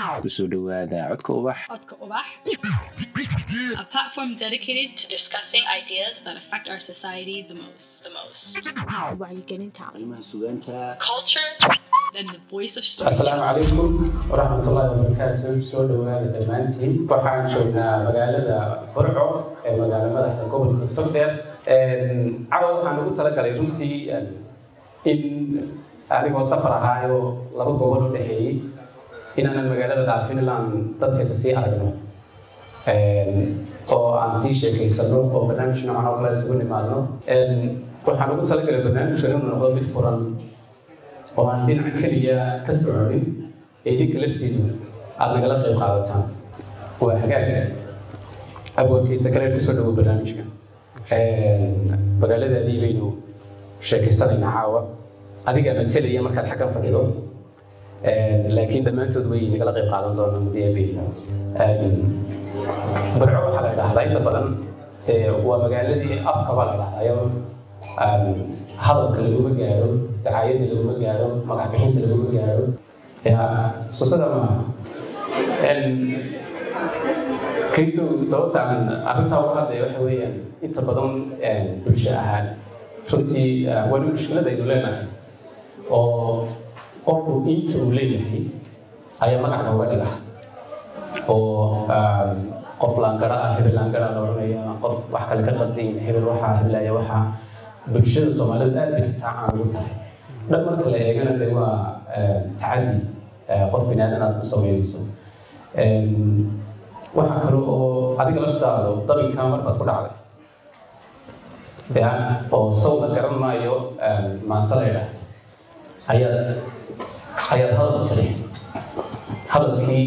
kusoo dhawaada codka ubax Codka Ubax, a platform dedicated to discussing ideas that affect our society the most. The most. wacyigelinta arrimaha sugaanta Culture, then the voice of asalaamu storytelling. calaykum waraxmatullaahi wabarakaatu soo dhowaada dhammaantiin waxaan joognaa magaalada burco ee magaalo madaxda gobolka togdheer cadow waxaan ugu talagalay runtii in anigoo safar ahaayo laba gobol u dhexeeyey inaanan magaalada dhaafin ilaan dadkaysa sii aragno oo aan sii sheekaysano oo barnaamij noocan oo kale isugu nimaadno waxaan ugu talagalay barnaamijkan inuu noqdo mid furan oo aan dhinac keliya ka soconin ee idinka laftiidu aada nagala qayb qaadataan waa hagaag abwaankiisa kale kusoo dhawo barnaamijka magaaladaadii baynu sheekaysanaynaa caawa adigaa matelaya markaad xaggan fadhido laakiin dhammaantood way nagala qayb qaadan doonaan mudiyab barco waxaa la idhaahdaa inta badan waa magaaladii afkaba la idhahdayo hadalka laguma gaadho dacaayada laguma gaadho magac bixinta laguma gaadho ya susada maaha kayso sababta aan arrintaa uga hadlaya waxa weeyaan inta badan bulsho ahaan runtii wali mushkiladaynu leenahay oo qofku inta uu leeyahay ayaa magac looga dhiga oo qof laangara ah hebel laangara la odhanaya qof wax kale ka qadiin hebel waxaa hebelaya waxaa bulshada soomaalida aad bay xitaa caan ugu tahay dhan marka la eegana de waa tacadi qof bini aadan aad ku samaynayso waxaa kale oo adiga laftaadu dabinkaa marbaad ku dhacday ya oo sawda garan maayo maase la idhaahda ayaad ayaad hadal tiri hadalkii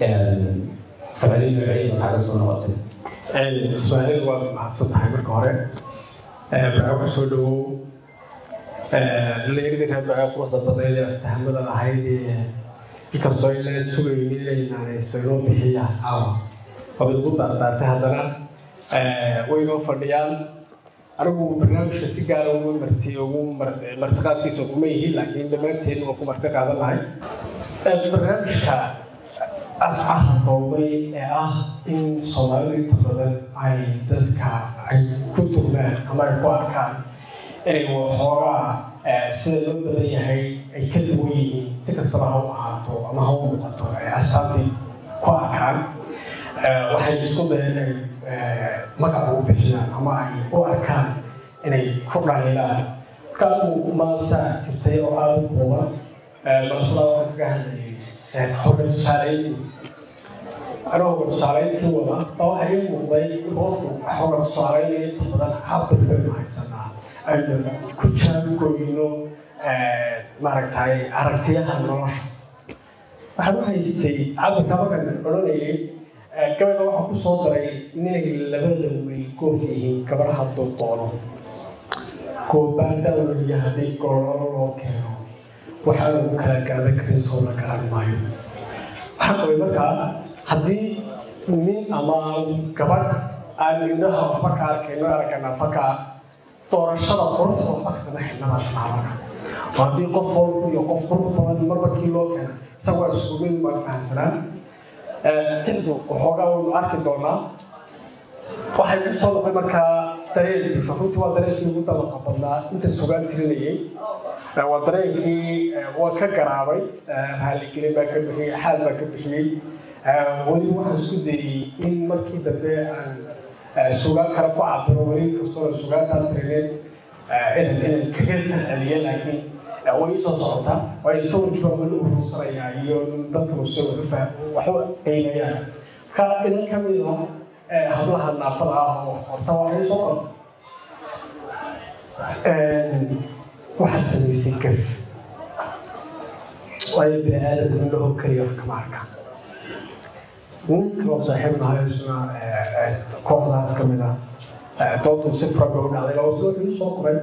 ficli noociyada kaaga soo noqotay ismaaciil waad mahadsan tahay marka hore baco ku soo dhawow dhallinyaradii reer baco quruxda badneed ee aftahamada ahayd ee inkastoo ila sugaynin inaanayso inoo bixiyaan caawa waad ugu daardaartay haddana way inoo fadhiyaan anigu barnaamijka si gaara ugu marti ugu martiqaadkiisa uguma yihiin laakiin dhammaanteen waa ku marti qaadan lahay barnaamijka ahaqowday ee ah in soomaalidu inta badan ay dadka ay ku turmaan ama ay ku arkaan inay waxoogaa sida loo badan yahay ay ka duwan yihiin si kastaba ha u ahaato ama ha u muuqato ay astaantii ku arkaan waxay isku dayeen inay magac ugu bixiyaan ama ay u arkaan inay ku dhaliilaan markaanu maasaa jirtay oo aada u kooban maasada waxaan kaga hadlayay xoga tusaaleyn anoo xoga tusaaleyntii wada baa waxaa ii muuqday in qofku xoga tusaaleynaya inta badan cabir baynu haysanaa aynu ku jaangoyno maaragtay aragtiyaha nolosha waxaan u haystay cabirka markaan odhanayay gabayga waxaa ku soo daray ninay labada wiil goof yihiin gabadh hadduu doono goobaandaa weliya haddii gololo loo keeno waxaa lagu kala gaadan karin soo la garan maayo waxaan qabay markaa haddii nin ama gabadh aan indhaha waxba ka arkayno aragana fakaa doorashada quruxda waxba kagama xidhnadaas laha marka oo haddii qof walba iyo qof qurux badan marba kii loo keena isagoo isugu mid baan fahamsanaa tixdu waxoogaa waynu arki doonaa waxay ku soo noqday markaa dareen bulsho runtii waa dareenkii ugu dabaqa badnaa inta sugaan tirinayay waa dareenkii waan ka garaabay raaligelin baan ka bixiyey xaal baan ka bixiyey weli waxaan isku dayey in markii dambe aan sugaan kale ku cabiro weli kastoo sugaantaan tirinin inan inan kaga falceliya laakiin way isoo socota waayo sawirkii baa weli urursanayaa iyo dadka muse waxu waxu qiimayaan marka inan ka mid ah hablaha naafada ah oo qorta waxay soo qorta waxaad samaysay gaf waayo bini aadamku indhaho keliya wax kama arka nin kaloo saaxiib nahay isna kooxdaas ka mid ah doontu si fura bay u dhacday oo sida wuxuu soo qoray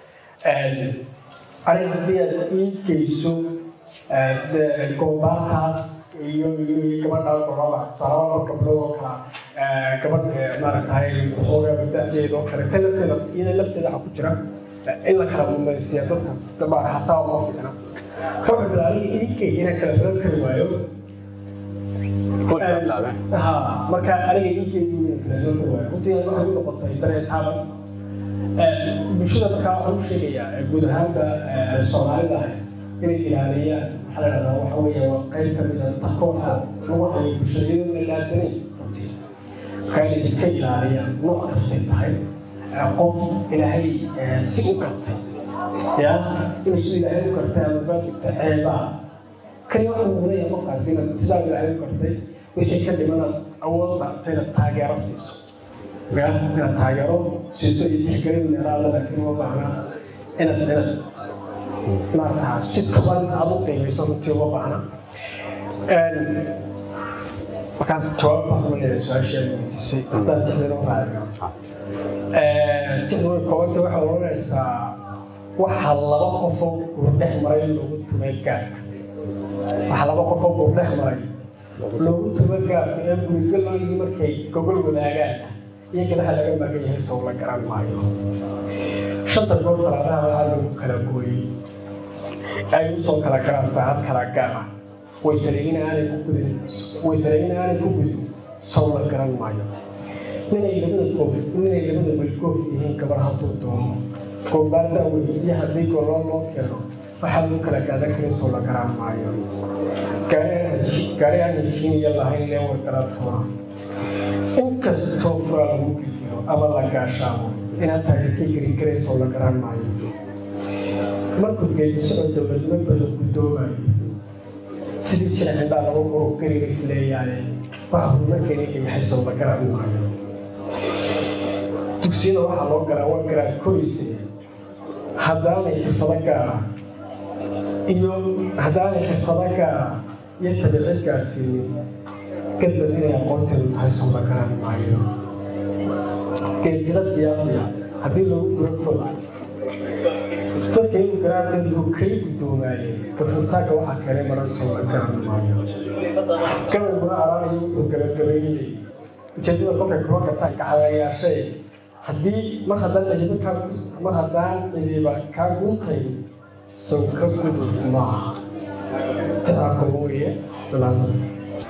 aniga haddii aad ii geyso goobaantaas iyo iyo gabadha golada tusaale laba gabdhood oo kala gabadh maaragtay waxoogaa da-deeda oo kale ta lafteeda iyada lafteeda waxaa ku jira in la kala mumaysiya dadkaas dabaa hasaaba ma fiicna ka wuxuu aniga idinkay inaan kala filan kari waayo bilaabeen ha marka aniga igeedu runtii waxay u noqotay dareen taaban bulshada markaa waxaan u sheegayaa guud ahaanba soomaalida ahay inay ilaaliyaan waxaa la dhahdaa waxa weeye waa qayb ka mid a takoorka lagu hayo bulshada iyadoo la laadanayn runtii marka inay iska ilaaliyaan nooc kastay tahay qof ilaahay si u gartay ya inuu si ilaahay u gartay ama baabigta ceebaa kani waxaa muudaya qofkaasi inaad sidaa ilaahay u gartay wixii ka dhimanaad awood dhaarto inaad taageero siiso ya inaad taageero siiso iyo tixgelin meelaada laakiin uma baahna inaad inaad maarata si taban aad u qiimayso runtii uma baahna markaas jawaabta waxaan leeyahay su-aashii aad weydiisay haddaan jecdin u raaciyo jecdu way koobanta waxaad oranaysaa waxa laba qofoo guurdhex maray loogu tumay gaafka waxa laba qofoo guurdhex maray loogu tumo gaafka ee gurigalooyii markay gogol wadaagaan iyo gadaha laga magan yahay sow la garan maayo shanta goor salaadaha waxaa lagu kala gooyey ay usoo kala galaan saacad kala gaar ah waysareegin aanay ku gudin waysareegin aanay ku gudin sow la garan maayo ninay labada goof ninay labada welgoof yihiin gabar hadduu doono goobaardaa weydiiya haddii goloo loo keeno waxaa lagu kala gaadan karin sow la garan maayo gaari aan heshiiniya lahayn lee wargaraatoona inkastoo fura lagu gilgiro ama la gaashaamo inaad taageerka gelin karaysoo la garan maayo markuu geedi socod dowladnimo bada guddoomayo sidii jira cindhaa lagu qoro gariirif leeyaaye waxa horumarkeeni ka yahay sow la garan maayo dugsiyada waxaa loo galaa waa garaad korise haddaanay xirfado gaara iyo haddaanay xirfado gaara iyo tabiicid gaarsiinin gadbad inay aqoonteedu tahay sow la garan maayo geejira siyaasiya haddii lagu guro fog dadka igu garaadadigu kay guddoomaayeen gafurtaanka waxaa keenay maran sow la garan maayo gabayguna araanayo wuxuu gabagabaynayay ujeedada kolkay kuma gartaan gacadayaashay haddii mar haddaan cidiba kaa mar haddaan cidiba kaa guntay sow ka gudub maaha jacalka weeye dalaasanta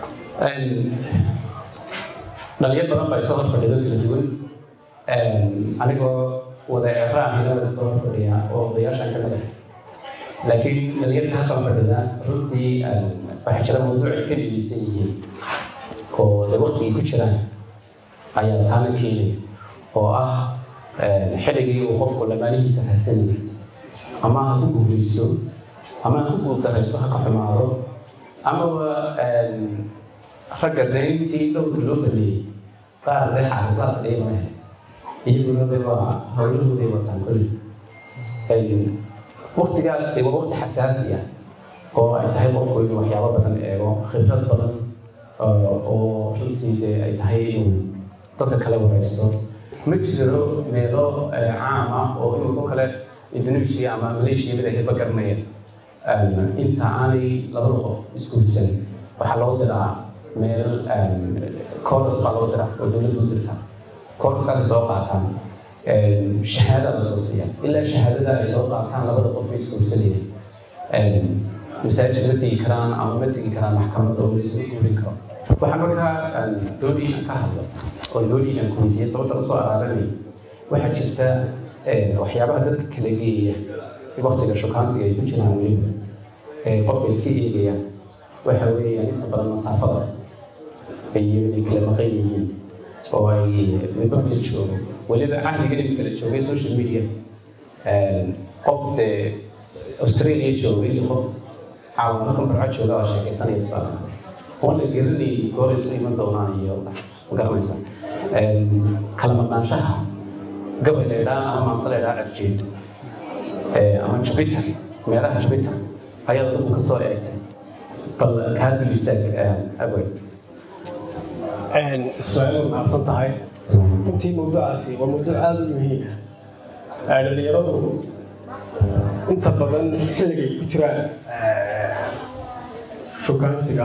dhalinyar badan baa isoo hor fadhido kala duwan anigoo wada eqraamina wada soo hor fadhiya oo odayaashan ka mid ah laakiin dhalinyarta halkan fadhida runtii waxaa jira mawduucay ka dhegeysan yihiin oo de waktigii ku jiraan ayaa taana keenay oo ah xilligii uu qofku lamaanihiisa raadsanayay ama ha ku guulaysto ama ha ku guuldaraysto ha ka xumaado amaba ragga dayntii dhowrka loo dhameeyey qaar dee xaasasaad fadhiya maahe iyaguna de waa howlahooday wataan kulli waktigaas waa wakti xasaasi ah oo ay tahay qofku inuu waxyaabo badan eego khibrad badan oo runtii dee ay tahay inuu dadka kale waraysto ma jiro meelo caam ah oo inuu ko kale indonesia ama malaysia mid ahayba garanaya inta aanay labada qof isguursan waxaa loo diraa meel colos baa loo diraa oo dowladdu u dirtaa coloskaasay soo qaataan shahaada la soo siiya ilaa shahaadada ay soo qaataan labada qof ay isguursanayaan masaajid ma tegi karaan ama ma tegi karaan maxkamad oo la isugu guurin karo waxaa markaa doonii aan ka hadlo oo doonii aan ku weydiiyey sababta usoo araaranay waxaa jirta waxyaabaha dadka kala geeya waktiga shukaansiga ay ku jiraan weliba qofka iska eegaya waxa weeyaan inta badan masaafada iyo inay kala maqan yihiin oo ay midba meel joogo weliba cahdiga in kala joogay social media qof dee australia jooga iyo qof caawa markan barco jooga oo sheekaysanaya tusaale oon la garanay goor isu iman doonaan iyo ma garanaysa kala maqnaanshaha gabay la idhaa ama maanse la idhaa cerjeed ama jupiter meelaha jupiter ayaad adigu ka soo eegtay bal kaa dul istaag awey su-aal mahadsan tahay runtii mawduucaasi waa mawduuc aada u muhiim ah dhalinyaradu inta badan xilligay ku jiraan shukaansiga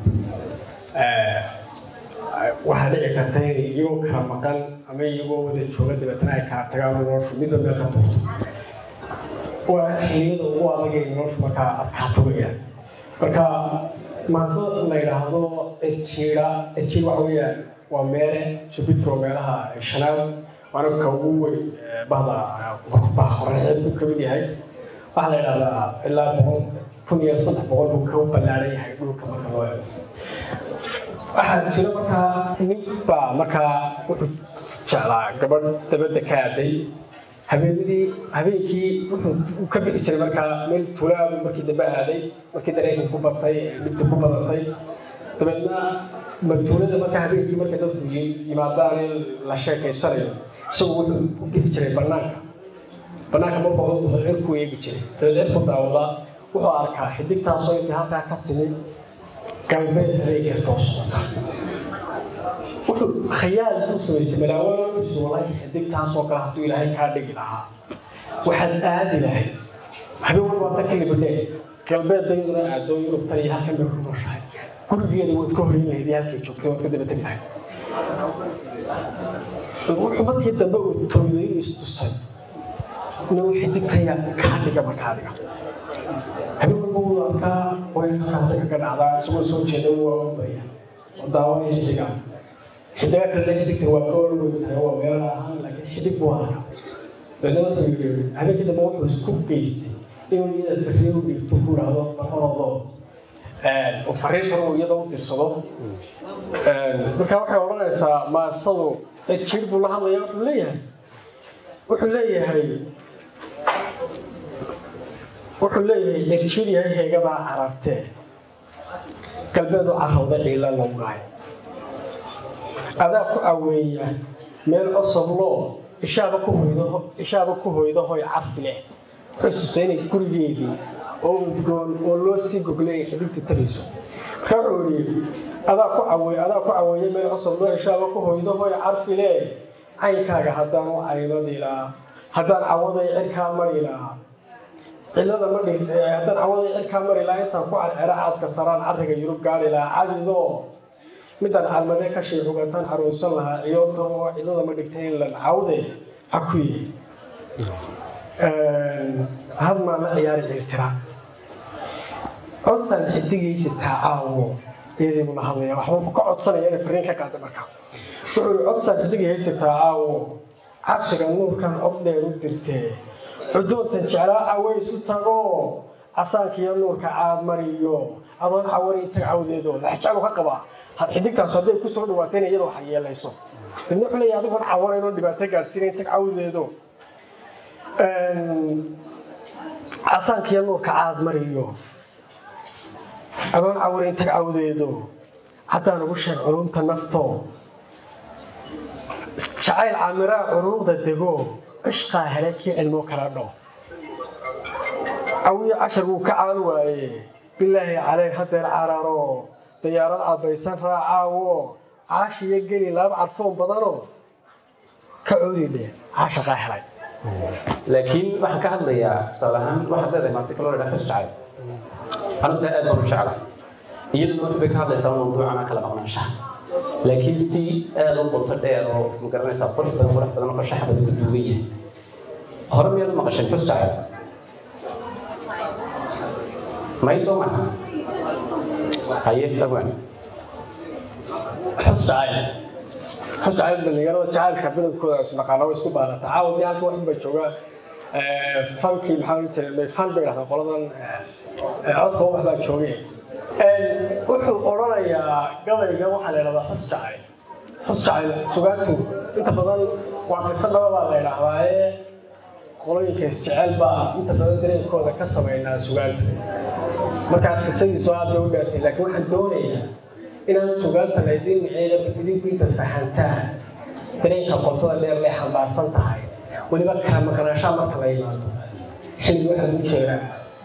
waxaa dhici karta inay iyagoo kala maqan ama iyagoo wada jooga dabeetana ay kala tagaan oo noloshu midba meel ka turto waa xilliyada ugu adag ay noloshu markaa adkaato weyaan marka maasada la yidhaahdo cirjiira cirjiir waxa weeyaan waa meele jupitro meelaha shanaad waana ka ugu weyn bahda baha qoraxeedku ka mid yahay waxaa la yidhahdaa ilaa boqol kun iyo saddex boqol buu ka ballaaran yahay dhulka marka loo eego waxaa jira markaa nin baa markaa wuxuu jeclaa gabadh dabadda ka aaday habeenadii habeenkii wuxuu ka bixi jiray markaa meel tuulaabu markii dambe aaday markii dareenka ku batay dhibta ku badatay dabeedna tuulada markaa habeenkii markay dadku yimaadaan in la sheekaysanayo isagu wuxuu u bixi jiray banaanka banaanka markuu u baxo cirku eegi jiray dabeed cirku daawada wuxuu arkaa xidigtaasoo intii halkaa ka timid galbeed habeen kasta oo socota wuxuu khayaal buu samaystay malaawaankiisu walahi xidigtaasoo kale hadduu ilaahay kaa dhigi lahaa waxaad aadi lahayd habeen walba hadda ka libadhee galbeed bayaduna aado yurubtan iyo halkan bay ku nooshahay gurigeeda waad ka hoyin lahayd iyo halkay joogtay waad ka daba tegi lahayd wuxuu markii dambe uu tooyday u istusay inuu xidigtaya kaa dhiga markaa dhiga habeen walba wuu arkaa wareerkaasa kaga dhacdaa isagoo soo jeeda waa oobaya oo daawanaya xidiga xidiga kale xidigta waa ka orweyn tahay waa meelo ahaan laakiin xidig buu arkaa dabeedna wuxuu yidhi habeenkii dambe wuxuu isku geystay inuu iyada fariin u dhiibto ku idhaahdo baqorodoo oo fariin far uu iyada u dirsado marka waxay odhanaysaa maasadu cirjiir buu la hadlaya wuxuu leeyahay wuxuu leeyahay wuxuu leeyahay cirjiir yahay heegadaa carartee galbeed u carrawda ciila lowgaay adaa ku caweeya meel cosobloo ishaaba ku hoydo ishaaba ku hoydo hoy carfi leh wuxuu tusay inay gurigeedii oo udgoon oo loo sii goglay ay xidigtu tagayso marka wuxuu yidhi adaa ku caweey adaa ku caweeya meel cosobloo ishaaba ku hoydo hoy carfi leh caynkaaga haddaan u caynadi lahaa haddaan cawaday cirkaa mari lahaa cilada ma dhig haddaan cawaday cirkaa mari lahaa intaan ku carcera caadka saraan carriga yurub gaari lahaa cadidoo midaan calmadee ka shay xugataan caruursan lahaa ciyoodta oo cilada ma dhigtay in lan cawde hakuye hadmaa la ciyaari cirtira codsan xidigaysi taacaawo iyadii buu la hadlaya waxba ka codsanaya inay fariin ka qaada markaa wuxuu yihi codsan xidigaysi taacaawo carshiga nuurkan cod dheer u dirtee cudoontan jeclaa cawe isu tago casaankiiyo nuurka caadmariyo adoon cawari intag cawdeedo laxjaclu ka qabaa xidigtaas hadday ku soo dhawaatayna iyada waxa yeelayso midna wuxuu leeyahay adigoon cawarayn oon dhibaato gaadhsiina intag cawdeedo casaankiiyo nuurka caadmariyo adoon cawari intag cawdeedo haddaan ugu sheeg culumta nafto jacayl caamiraa curuuqda dego cishqaa hele kii cilmo kala dho cawiyo cashar wuu ka caal waaye bilaahi caleyh hadeer cararo dayaarad cabaysan raacaawo caashiyo geli laba carfoon badanoo ka coodi dhe caashaqaa helay laakiin waxaan ka hadlayaa tusaale ahaan waxaad leedahay maasi kaloo ladhaa xus jacayl arintaa aad baan u jecla iyaduna wax bay ka hadlaysaa mawduucan aan kala maqnaanshaha laakiin si aad u qoto dheer oo magaranaysaa qurux badan qurux badan oo fashax badan ku duugan yahay hore miyaad u maqashay xus jacayl may soo maha haye dhawaan xus jacayl xus jacayl dhalinyarada jacaylka badankooda isnaqaana way isku baanata caawa dee halka waxun bay joogaa fankii maxaa ohan jiray fan bay dhahdaan qoladan codka wax baa joogay wuxuu odhanayaa gabayga waxaa la yidhahdaa xus jacayl xus jacayl sugaantu inta badan waa qiso dhaba baa la yidhaahdaa ee qolooyinka isjecel baa inta badan dareenkooda ka sameynaa sugaanta markaa qisadiisu aad bay u dheertay laakiin waxaan doonayaa inaan sugaanta laydin miceeya idinku intaad fahantaan dareenka qotada dheer lay xambaarsan tahay weliba kala maqnaashaa marka la yimaado xilli waxaa lagu jeeraa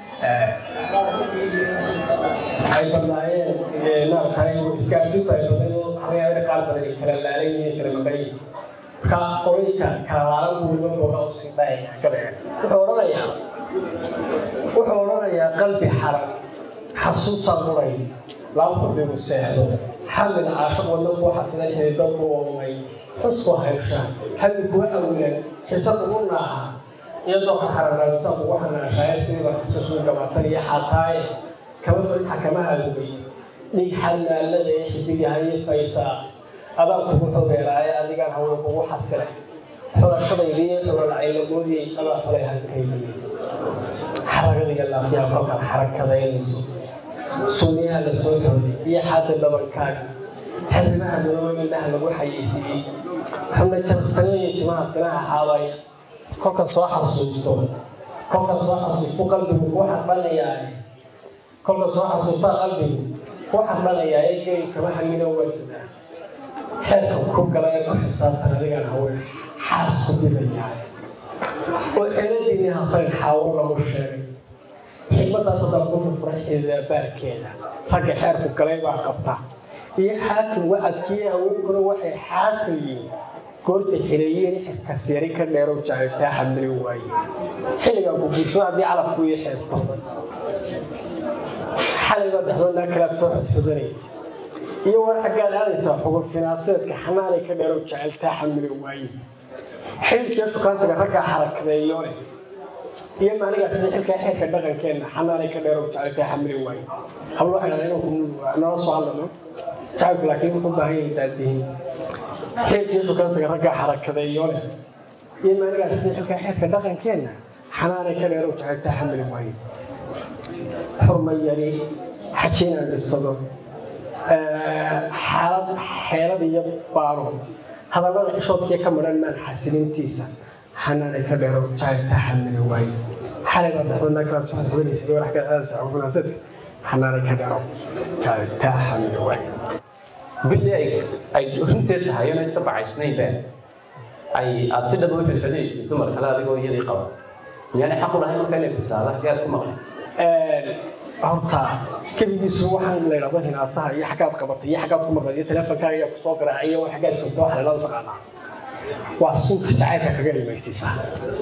ay badnaayeen maaragtay isgaarsiintu ay badnayd xayaada qaar badan ay kala laalan yihiin kala maqan yihiin marka qolooyinka kala laalan buu weliba booga u sii dhahaya gabayga wuxuu odhanayaa wuxuu odhanayaa qalbi xaran xasuusan muray laba xubbigu seexdo xamil caashaq wadna kuu xafidan xididdo ku oomay xusku haysha xalli kuwa awilan xisad ugu naaha iyadoo ka xaranaagsan ugu xanaashaaye sidiiba xasuusun gabaatan iyo xataaye kama furin xakamaha lugay dhiig xalmaalada ee xidigahaye faysaa adaan kugu xogeeraaye adigaan haween kugu xasilay xulashadaydiiyo xulolacaylagoodii adaa xulay halkaydii xaragadiga laafiyaa kolkaad xarakadaynayso sunniyaha la soo xooday iyo xaada dhabankaaga xarimaha madooba indhaha lagu xayeysiiyey xubna jarqsaneeya timaha sinaha xaabaya kolkan soo xasuusto kolkan soo xasuusto qalbigu kuu xardhanayaa kolkan soo xasuustaa qalbigu kuu xardhanayaa ee geli kama xamilo waasadaa xeerka ku gala ee ku xisaabtan adigaan haween xaas ku dibayaa oo xeeladiinii hafayn xaawo lagu sheegay xigmadaas haddaan ku furfura xidabaarkeeda ragga xeerku galay baa qabta iyo xaakim wacadkii haweenkuna waxay xaasil yihiin goortay xireeyeen xirkas yari ka dheerow jaaribtaa xamili waaye xilligan ku guursado haddii calafku ii xeebto xalayba dhexdoodnaa kalaad soo xudxudanaysa iyo war xaggaad aadaysaa xugur finaaseedka xanaanay ka dheerow jaceltaa xamili waaye xililkii shukaansiga raggaa xarakadeeyo leh iyo maanigaas xilkaa xeerka dhaqankeenna xanaanay ka dheerow jaceltaa xamili waaye hablo waxay dhahdeen inuu nala soo hadlano jacaylku laakiin wuxuu baahan yahay daadihin xilkii shukaansiga raggaa xarakadeeyo leh iyo maanigaas xilkaa xeerka dhaqankeenna xanaanay ka dheerow jaceltaa xamili waaye xurma yari xajiinaan dhibsado xaalad xeelad iyo baaro hadallada xishoodkii ka madhan maan xasilintiisa xanaanay ka dheero jacayltaa xamili waaye xalay baa dhexdoodnaa kala soo xudxudanaysa iyo warax ka aadaysa xukunaasadka xanaanay ka dheero jacayltaa xamili waaye billi ay ay runteed tahay inay iska bacaysnaynba ay aad si dhab u xilxidaysid dumar kale adigoo iyadii qaba miyaanay xaq u lahayn marka inay ku tiraahdo xaggeed ku maqan horta kebigiisu waxaan la yidhahdo hinaasaha iyo xaggaad qabatay iyo xaggaad ku maqlay iyo teleefonkaaga ayaa kusoo garaacay iyo xaggaad joogta waxa lalada taqaanaa waa sunta jacaylka kaga dhimaysiisaa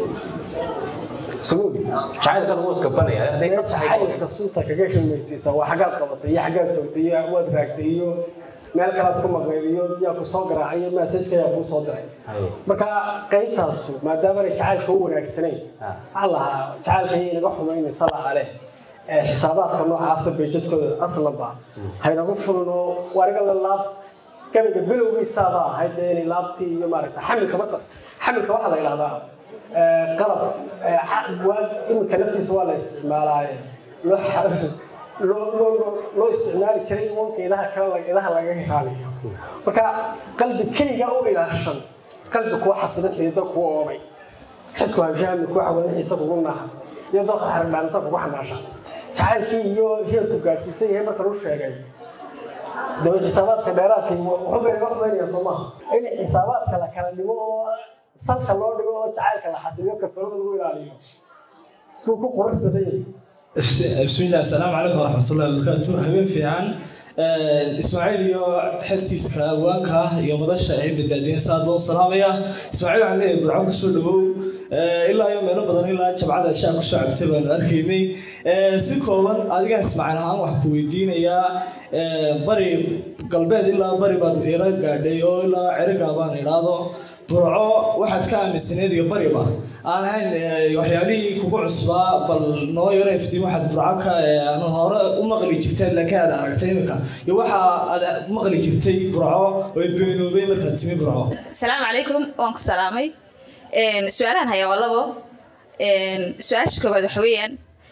suguudi jacaylka lagu iskabanaya hadday ka tahay jacaylka sunta kaga dhimaysiisaa waa xaggaad qabatay iyo xaggaad joogtay iyo waad raagtay iyo meel kalaad ku maqlayd iyo yaa kusoo garaacay iyo maasajka ayaa kuu soo diray marka qaybtaasu maadaamaanay jacaylka u wanaagsanayn waxaa lahaa jacaylka iyo inaga xumaynaysa laha leh xisaabaadka noocaasa beejadkooda aslanba haynagu fulin oo wariga la laab gabayga bilowgiisaaba ahayd dee inay laabtii iyo maaragta xamilka mata xamilka waxaa la yidhahdaa qalab waa iminka laftiisa waa la isticmaalaaye loo loo loo loo isticmaali jiray iwanka idaha kale idaha laga ilaaliyo marka qalbi keliga u ilaashan qalbi kuwa xafidan xidida kuwa oomay xisku habshahami kuwa xawanaxiisa kugu naha iyo dalka xarigdhaamisa kugu xamaasha jacaylkii iyo heerku gaadhsiisan yahay marka lu sheegay dawa xisaabaadka dheeraadka wuxuu bay naga xumaynaya soo maaha in xisaabaadka la kala dhigo oo salka loo dhigo oo jacaylka la xasiliyo kalsoonada lagu ilaaliyo suu ku qurux badan yahay بسم الله السلام عليكم ورحمة الله وبركاته هبين في عن إسماعيل يو حلتيس كوانكا يوم مدشة عيد الدادين ساد لو السلام يا إسماعيل عليه برعوك سلو إلا يوم يلو بدن إلا جبعة الشاك الشعب تبان أركيني سيكوان أديك إسماعيل هان وحكو يدين يا بري قلبي إلا بري بعد إيراد قاعدي أو إلا عرق أبان إيرادو burco waxaad ka aaminsaneed iyo bariba aan ahayn waxyaalihii kugu cusbaa bal noo yaro iftiin waxaad burco ka aad hore u maqli jirteen laakiin aad aragtay imika iyo waxa aad maqli jirtay burco oo beenoobay markaad timi burco asalaamu calaykum waan ku salaamay su-aalahan hayaa waa labo su-aasha koowaad waxa weeyaan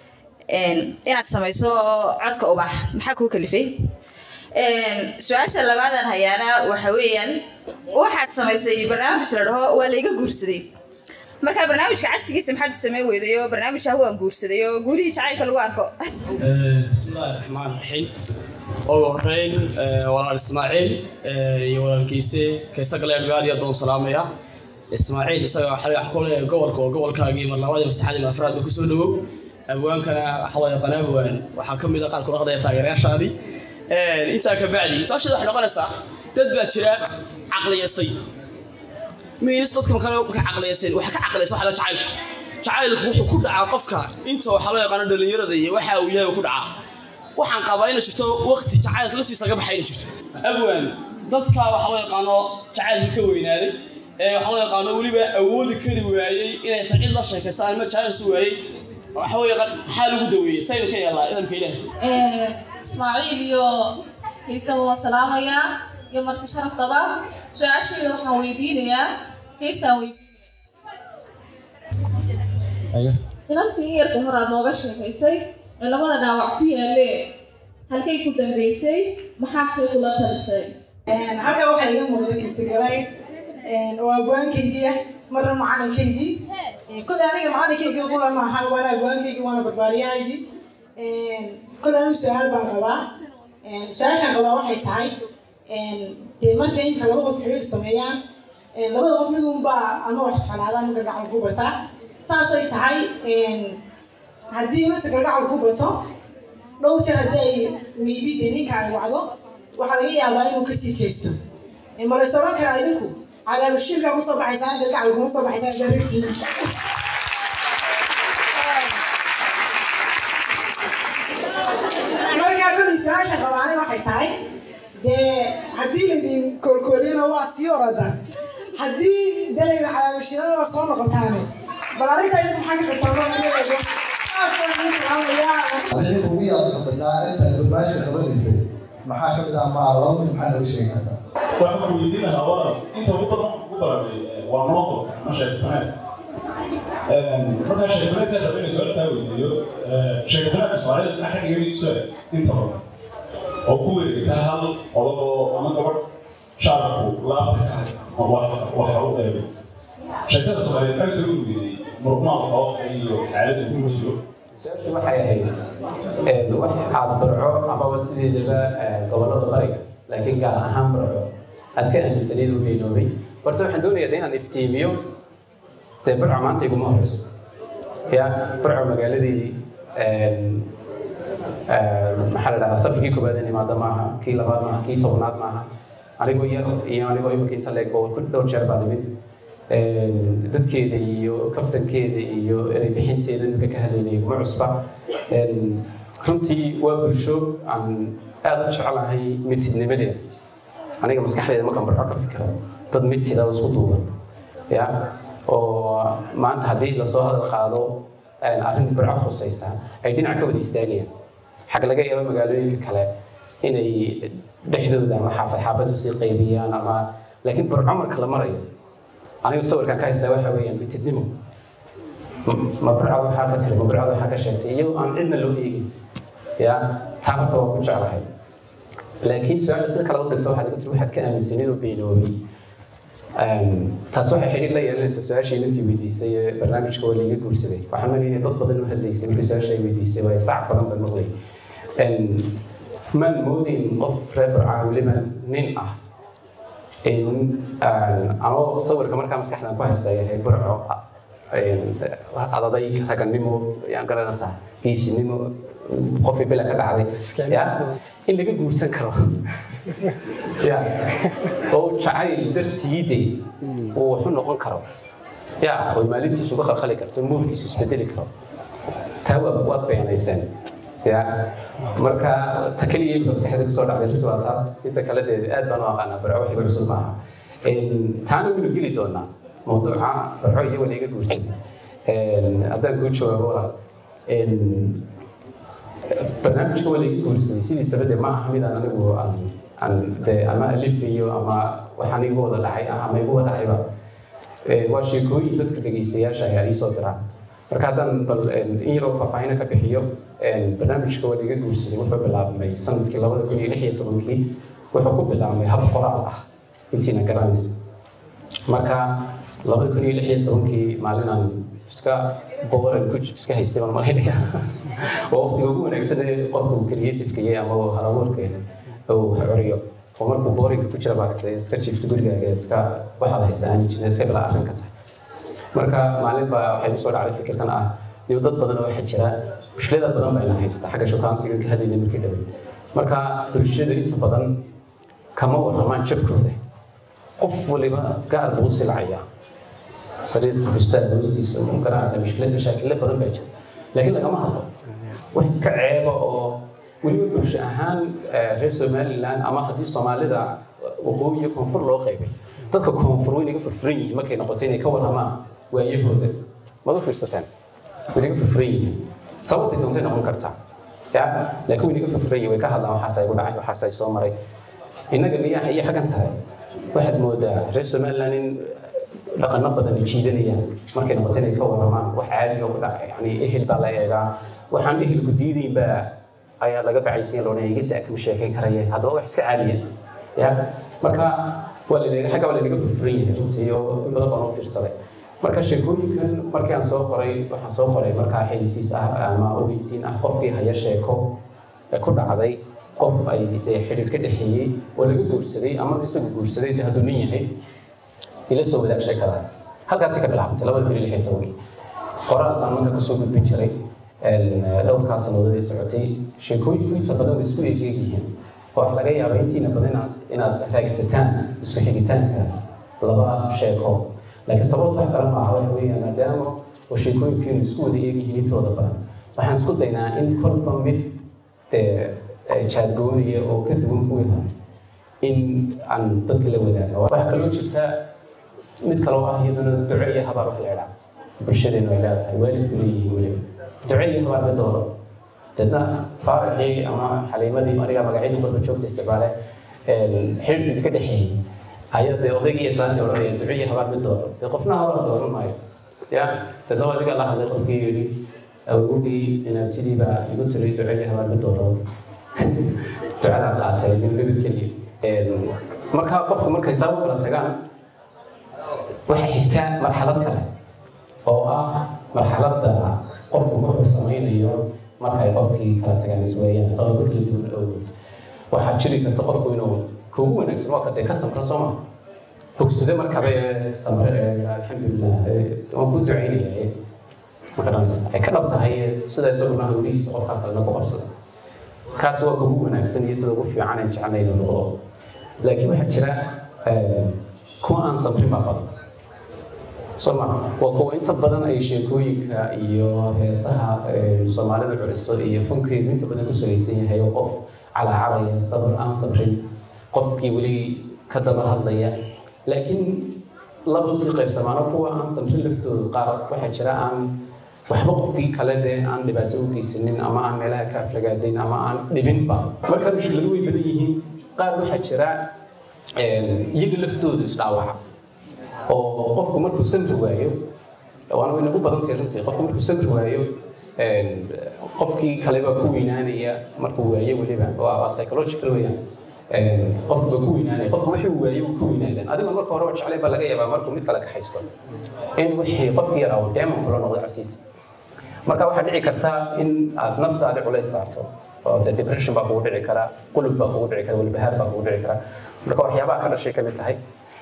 inaad samayso codka ubax maxaa kuu kalifay su-aasha labaadaan hayaana waxa weeyaan waxaad samaysay barnaamij la dhaho waa layga guursaday marka barnaamijka cagsigiisa maxaad u sameyn weyday oo barnaamij ah waan guursaday oo guurihii jacaylka lagu arko bismillahi raxmaan raxiim ugu horeyn walaal ismaaciil iyo walaalkiise kaysa galeen aad iyo aad baan u salaamaya ismaaciil isaga xaliga wax ku leeyahay gobolka oo gobolkaagii mar labaad iyo masaxaad iyo afraad ba kusoo dhawow abwaankana waxa loo yaqaan abwaan waxaa ka mid a qaar kula qadaya taageerayaashaadii intaa ka bacdi taashada waxay noqonaysaa dad baa jira caqliyaystay miinis dadka makale ka caqliyaysteen waxa ka caqliyaysa waxa la jacaylka jacaylku wuxuu ku dhacaa qofka inta waxa loo yaqaano dhalinyarada iyo waxa uu yahay ku dhacaa waxaan qabaa inay jirto waqti jacaylka laftiisa laga baxay inay jirto abwaan dadka waxa loo yaqaano jacaylka ka weynaaday ee waxa loo yaqaano weliba awoodi kari waayey inay ta cid la sheekaystaan ama jacayl su waayey waxa weeye qad- maxaa lagu daweeyey saynu ka yeelnaa idamka ilaahay ismaaciil iyo kaysaba waa salaamayaa iyo marti sharaftaba su-aashayda waxaan weydiinayaa kaysaan weydiinaya inantii iyarka hore aad nooga sheekaysay ee labada dhaawac ku yaalee halkay ku dambeysay maxaad say kula talisay halkaa waxaa iga muuqda kiisigalay oo abwaankaygii ah marna macalinkaygii kole aniga macalinkaygii qula maaha waana abwaankaygii waana barbaariyahaygii kole anigu su-aal baan qabaa su-aashaan qabaa waxay tahay dee marka inta laba qof xiriir sameeyaan labada qof mid unbaa ama wax jeclaadaan marka gacal ku bataa saasay tahay haddii inanta galgacal ku bato dhowr jeer haddii ay maybe dee ninka ay wacdo waxaa laga yaabaa inuu kasii jeesto ma la is oran karaa idinku cadaabashiirkaa kusoo baxaysaan galgacal kuma soo baxaysaan daragtiin markaa kolay su-aasha qabaani waxay tahay dee haddii laydin koolkooliyana waa sii orada haddii dee laydin cadaabashiirada waa soo noqotaane bal arrintaa idinku maxaa ka qabtaa maaleego aad baan idin salaamayaa wixii ugu yaabka badnaa intaad barnaamijka qabanaysay maxaa ka mid ah ma laba mid maxaa nooga sheegi kartaa waxaan ku weydiin lahaa waa inta ugu badan ugu baranay waa noqonka ama sheekfaneed markaa sheekfaneedka raba inay su-aalkaa weydiiyo sheekfaneedka soomaalida dhinaca iga iso inta badan oo ku wareegta hal odagoo ama gabadh shaarku laabta ka hay ama waxa u eego sheekada soomaaliyeed maxay soo weydiiyey murugmaalka oo iyo xaaladda ku jiro su-aashu waxay ahayd wax aad barco amaba sideedaba gobollada bariga laakiin gaar ahaan barco aad ka aaminsaneyd u beenoobay horta waxaan doonayaa de inaan iftiimiyo dee barco maanta iguma horeyso ya barco magaaladii maxaa la dhahdaa safkii koobaad in imaada maaha kii labaad maaha kii tobnaad maaha anigoo yar iyo anigoo imika inta leeg oo dhowr jeer baa nimid dadkeeda iyo kaftankeeda iyo erey bixinteeda ninka ka hadlaynaya kuma cusba runtii waa bulsho aan aad u jecelahay mitidnimadeeda aniga maskaxdeeda markaan barco ka fikiro dad mitida oo isku duuban ya oo maanta haddii lasoo hadal qaado arrin barco khusaysa ay dhinac ka wada istaagayaan xag laga yaabo magaalooyinka kale inay dhexdooda ama xaafad xaafad usii qaybiyaan ama laakiin barco marka la marayo anigu sawirkan ka haystaa waxa weeyaan mitidnimo ma barcada waxaa ka tiri ma barcada waxaa ka sheegtay iyadoo aan cidna loo eegin ya taa horta waa ku jeclahay laakiin su-aasha sida kale u dhigto waxaad igu tiri waxaad ka aaminsanid oo beenoobay taas waxay xidhiir la yeelanaysaa su-aashii intii weydiisay ee barnaamijka waa liiga guursaday waxaan maleynaya dad badan u hadlaysay markii su-aasha ay weydiisay waayo sac badan baan maqlay maan moodayn qof reer barcaa weliba nin ah ama sawirka markaa maskaxdan ku haysta yahay burco adaday raganimo yaan garanaysaa geesinimo qofkii bila ka dhacday ya in laga guursan karo ya oo jacayl dartiide uu waxu noqon karo ya oo maalintiisu uga qalqali karto moodkiisu isbedeli karo taa waa waad beenayseen ya marka ta keliya imika maskaxda kusoo dhacday runtii waa taas inta kale dee aad baan u aqaanaa barco waxiga cusub maaha taana waynu geli doonaa mawduuca barco iyo wala iga guursan haddaan kuu jawaabo walaal barnaamijka wala iga guursaday sidiisaba dee ma aha mid aan anigu aan aan dee ama alifayo ama waxaan igu wada dhacay ah ama igu wada dhacayba waa sheekooyin dadka dhegaystayaasha ayaa iisoo diraan marka haddaan bal in yaroo faahfaahina ka bixiyo barnaamijka waa iga guursaday wuxuu bilaabmay sanadkii labada kun iyo lix iyo tobankii wuxuu ku bilaabmay hab qoraal ah intiina garanaysa marka labada kun iyo lix iyo tobankii maalinaan iska boqoran ku iska haystay baan malaynaya waa waqtiga ugu wanaagsan ee qofku creativeka iyo ama halabuurkeeda uu curiyo oo markuu boorinka ku jira baaragtay iska jiifto gurigaaga iska waxaad haysa aan jirin iska bila arrin ka tahay marka maalin baa waxay usoo dhacday fikirkan ah iyo dad badan oo waxaa jira mushkilada badan baa ina haysta xagga shukaansiga ka hadlayna markii dhaway marka bulshada inta badan kama waramaan jabkooda qof waliba gaar buu silcaya sariirta bustaan hoostiisa u garanaysa mushkilad mashaakille badan baa jira laakiin lagama hadlo wax iska ceeba oo weliba bulsho ahaan reer somaliland ama haddii soomaalida waqooyi iyo koonfur loo qaybay dadka koonfur way naga furfuran yihiin markay noqoto inay ka waramaan waayahooda mada fiirsateen way naga furfuran yihiin sababtay doontay noqon kartaa ya laakiin way naga furfuran yihiin way ka hadlaan waxaas ay ku dhacay waxaas ay soo maray innaga miyaa iyo xaggan sare waxaad moodaa reer somaliland in dhaqano badan jiidanayaan markay noqoto inay ka waramaan wax caadiga ku dhacay yani ehel baa la eegaa waxaan ehelku diidayn baa ayaa laga bacaysiin loodhan iga da kama sheekayn karaya haddaba wax iska caadiya ya marka waa lanaga xagga waa lanaga furfuran yahay runtii oo in badan baan u fiirsaday marka sheekooyinkan markii aan soo qoray waxaan soo qoray markaa xilisiis ah ama ogeysiin ah qofkii haya sheeko ee ku dhacday qof ay dee xidhiir ka dhexeeyey oo laga guursaday ama isagu guursaday dee hadduu nin yahay ila soo wadaag sheekada halkaasi ka bilaabantay labada kun iyo lix iyo tobankii qoraal baan marka kasoo gudbin jiray dhowrkaa sannadood ee socotay sheekooyinku inta badan way isku egeeg yihiin oo laga yaaba intiina badan inaad inaad raagsataan isku xigitaanka laba sheeko laakiin sababta wax kale maaha waxa weeyaan maadaama oo sheekooyinkiinu isku wada eegyihiin intooda badan waxaan isku daynaa in kolba mid jaadgoonaya oo ka duwan kuwii hore in aan dadka la wadaagno waxaa kaloo jirta mid kaloo ah iyaduna duco iyo habaar wax la idhaa bulshadeenu ay leedahay waalidku leeyihiin weliba duco iyo habaar ma dooro dadna faaraxii ama xaliimadii aniga magacyadii kolba joogta isticmaale xidhiidh ka dhexeeyey ayaa dee odaygii islaantii odhanaya duco iyo habaar ma dooro dee qofna habaar dooran maayo ya dadna adiga la hadlay qofkii yidhi awogii inaabtidii baa igu tiri duco iyo habaar ma dooro ducadaa qaatay min libid keliya marka qofku markay saa u kala tagaan waxay xigtaa marxalad kale oo ah marxaladda qofku wuxuu samaynayo markay qofkii kala tagaan isweeyaan sababo kala duwan awgood waxaa jiri karta qofku inuu kuugu wanaagsan waa kadee ka samra soo maa bogsade markaba ee samre ee alxamdulilah waan ku ducaynaya maqaranaysa ay ka dhab tahay sida isaguna hawlihiisa qofka kalena ku qabsada kaas waa kugu wanaagsan iyo sida ugu fiican aan jecelnayna noqdo laakiin waxaa jira kuwa aan samrin baa badan soma waa kuwa inta badan ay sheekooyinka iyo heesaha soomaalida culiso iyo funkeedu inta badan ku salaysan yahay oo qof calacalaya sabr aan sabrin qofkii weli ka daba hadlaya laakiin laba usii qaybsamaano kuwa aan samrin laftooda qaar waxaa jira aan waxba qofkii kale dee aan dhibaato u geysanin ama aan meelaha ka aflagaadayn ama aan dhibinba marka mushkiladu way badan yihiin qaar waxaa jira iyaga laftoodu isdhaawaca oo qofku markuu samri waayo waana way nagu badan tahay runtii qofku markuu samri waayo qofkii kale baa ku weynaanaya markuu waayo weliba waa psychological weyaan qofku baa ku weynaanaya qofku wixii uu waayo uu ku weynaadaan adigo marka hore jeclay baa laga yaabaa markuu mid kale ka haysto in wixii qofkii yaraa uu deeman kula noqdo casiis marka waxaa dhici karta in aad naftaadi culays saarto oo de depression baa kugu dhici kara qulub baa kugu dhici kara walbahaar baa kugu dhici kara marka waxyaabaha ka dhashay ka mid tahay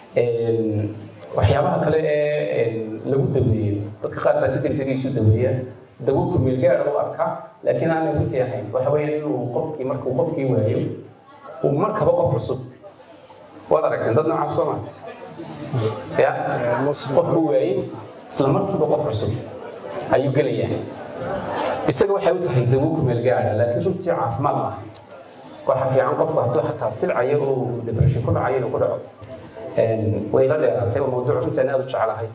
waxyaabaha kale ee lagu daweeyo dadka qaar baa si degdeg isu daweeya dawo kumeel gaara u arkaa laakiin aanay runtii ahayn waxa weeye inuu qofkii markuu qofkii waayo uu markaba qof cusub waad aragteen dad noocaas soo maa ya qofku waayey isla markiiba qof cusub ayuu gelayaa isaga waxay u tahay dawo kumeel gaara laakiin runtii caafimaad maaha waxa fiican qofku hadduu xataa silcayo oo depression ku dhacayo inuu ku dhaco way la dheeraatay oo mawduuc runtaan aad u jeclahay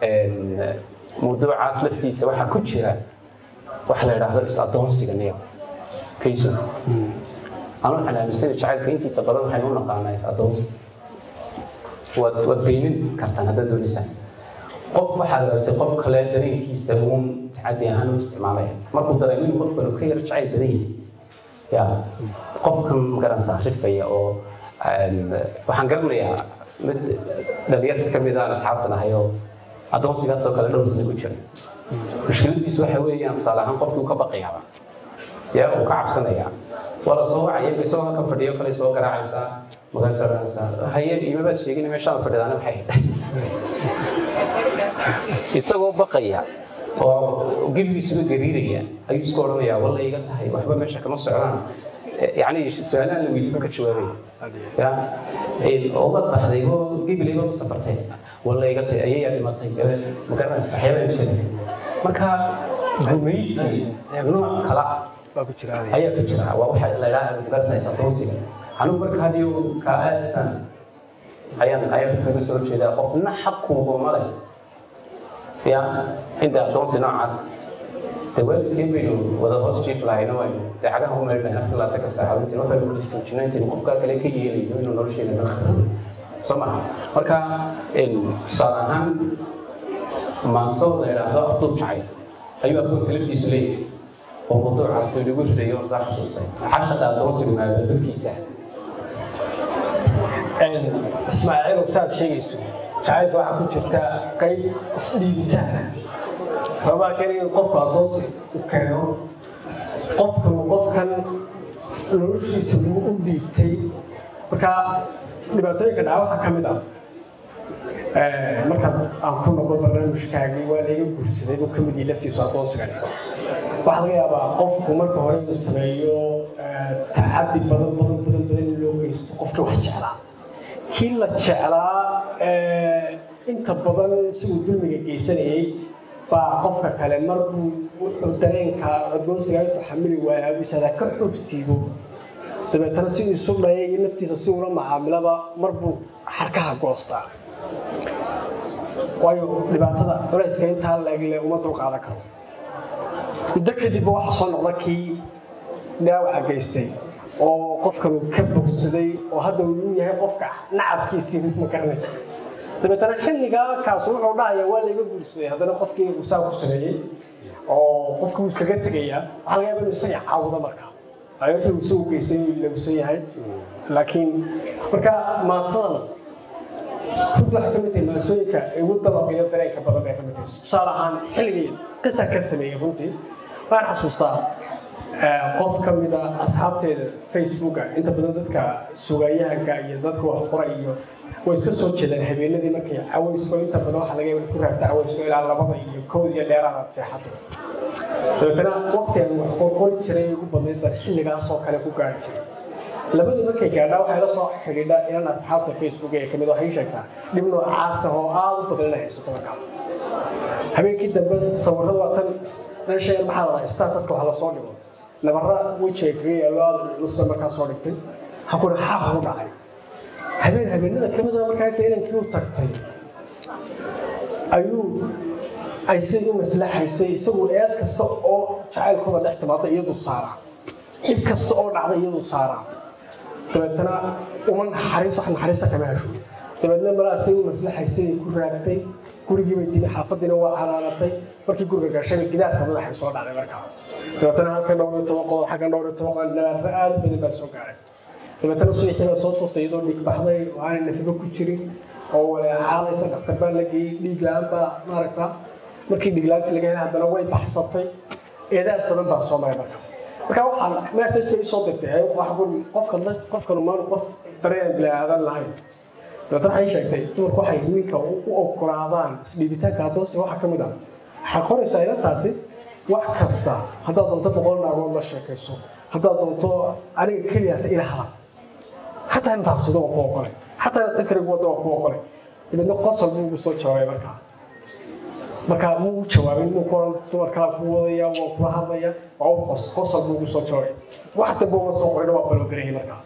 mawduucaas laftiisa waxaa ku jira waxa la yidhaahdo is-adoonsiga niyo kayso anu waxaan aaminsana jacaylka intiisa badan waxaynu u naqaanaa is-adoonsi waad waad beynin kartaan haddaad doonaysaan qof waxaad aragtay qof kale dareenkiisa uun tacadi ahaan u isticmaalaya markuu dareemo inuu qofkanu ka yar jacayl badan yahay ya qofkan magaranaysaa rifaya oo waxaan garanayaa mid dhalinyarta ka mid aan asxaabtan ahay oo addoonsigaasoo kale dhowr sano ku jira mushkiladiisu waxa weeyaan tusaale ahaan qofkii uu ka baqayaaba ya uu ka cabsanayaa waa la soo wacaya isagoo halkan fadhiyo kale soo garaacaysaa markaas odhanaysaa haye imabaad sheegin meeshaan fadhidaana maxay isagoo baqaya oo gebigiisuba gariiraya ayuu isku odhanayaa walla iga tahay waxba meesha kama socdaan يعني سؤالان لو يتبقى كشواري يا أوضح بحذي هو جيب لي هو سفرتين ولا يقطع أي يعني ما تيجي مكان أحيانا يمشي مركا جميسي نوع كلا هيا كشرا وواحد لا لا مكان زي سطوسي أنا مركا هذيو كأتان هيا هيا في الفيديو شيء ده قفنا حقه هو مالي يا إنت أدونسي نوع عاص dee waalidkeen baynu wada hoos jiif lahayno aynu dee cagaha u meelnahay afar labaatan ka saaca intiin waxaynu kala joojino intaynu qofkaa kale ka yeelayno inuu nolosheena ka kharibo soo maha marka tusaale ahaan maansada la idhaahdo afduub jacayl ayuu akoonka laftiisu leeyahay oo mawduucaasi lagu ridayo oo saa xasuustay cashaqa adoonsigu maabadulkiisa ismaaciilow saad sheegayso jacaylka waxaa ku jirta qayb isdhiibitaana sababaa keena in qofku adoonsi u keeno qofkan qofkan noloshiisa lagu u dhiibtay marka dhibaatooyinka dhaca waxaa ka mid ah markaad aan ku noqdo barnaamijkaagii waa layga guursaday buu ka mid yahay laftiisu adoonsigan waxaa laga yaabaa qofku marka hore inuu sameeyo tacadi badan badan badan badan in loo geysto qofkii wax jeclaa kii la jeclaa inta badan isaguu dulmiga geysanayay baa qofka kale marbuu wuxuu dareenka adoonsiga intuu xamili waaya abisadaa ka xubsiibo dabeetana si isu dhaya iyo naftiisa si ula macaamilaba marbuu xarkaha goostaa waayo dhibaatada culayska intaa leegle uma dulqaadan karo muddo kadibba waxaa soo noqda kii dhaawaca geystay oo qofkan uu ka bogsaday oo hadda uu yahay qofka nacabkiisii ma garanay dabeetana xilligaa kaas wuxuu dhahaya waa layga guursaday haddana qofkii uu saa ku sameeyey oo qofkii uu iskaga tegayaa waxaa laga yaaba inuu isaga caawdo marka ay wixii uu isagu geystay inuu ilowsan yahay laakiin marka maasadan runta waxay ka mid tahay maasooyinka ugu dabaqiyo dareenka badan bay ka mid tahay tusaale ahaan xilligii qisa ka sameeyey runtii waan xasuustaa qof ka mid a asxaabteeda facebooka inta badan dadka sugayahanka iyo dadka wax qora iyo way iska soo jeedaan habeenadii markay cawaysko inta badan waxaa laga yaaba inaad ku raagta cawaysko ilaa labada iyo kowd iyo dheeraad aad seexato dabeetana waqti aan wax qorqori jiray ugu badnayd baan xilligaas oo kale ku gaari jiray labadii markay gaadhaa waxay la soo xidhiidha inan asxaabta facebook ee kamid waxay sheegtaa dhib noocaas ah oo aad u badan inay haysato markaa habeenkii dambe sawirada waa tan meesha maxaa la dhahaa statuska wax lasoo dhigo nabara wejiga kaga yaalo aad lusba markaa soo dhigtay hakuna xaaq ugu dhacay habeen habeenada kamid a markaa inta inankii u tagtay ayuu ay si u maslaxaysay isagu eed kasta oo jacaylkooda dhex timaada iyadu saaraa dhib kasta oo dhacda iyadu saaraa dabeetana uma naxariis wax naxariista kama hesho dabeetna malaasay u maslaxaysay ku raagtay gurigii bay timi xaafadiina waa calaalatay markii guriga gashay gidaarka madaxay soo dhacday markaa dabeetana halkan dhowr iyo toban qodob xaggan dhowr iyo toban qodob nabaarro aad u badan baa soo gaaray dabeetana subaxii baa soo toostay iyadoo dhiig baxday oo aanay nafibo ku jirin oo waleecaalaysa dhakhtar baa la geeyey dhiig la-aan baa maaragta markii dhiig la-aantii laga helay haddana way baxsatay eedaad badan baa soo maray marka marka waxaan message bay soo dirtay qofka qofkan maanu qof dareen bilaadan lahayn dabeetana waxay sheegtay dumarku waxay ninka u ogolaadaan isdhiibitaanka adoonsi waxaa ka mid ah waxay qoraysaa inantaasi wax kasta haddaad doonto boqol naagood la sheekayso haddaad doonto aniga keliya hata ila hadal xataa intaas sida waa ku ogolay xataa inaad cid kale wadda waa ku ogolay dabeedna qosol buu ugu soo jawaabay markaa markaa muu jawaabin muu kuoran dumar kala ku wadaya waa kula hadlaya waa u qos qosol buu ugu soo jawaabay wax dambe uma soo qorina waa baloogarayay markaa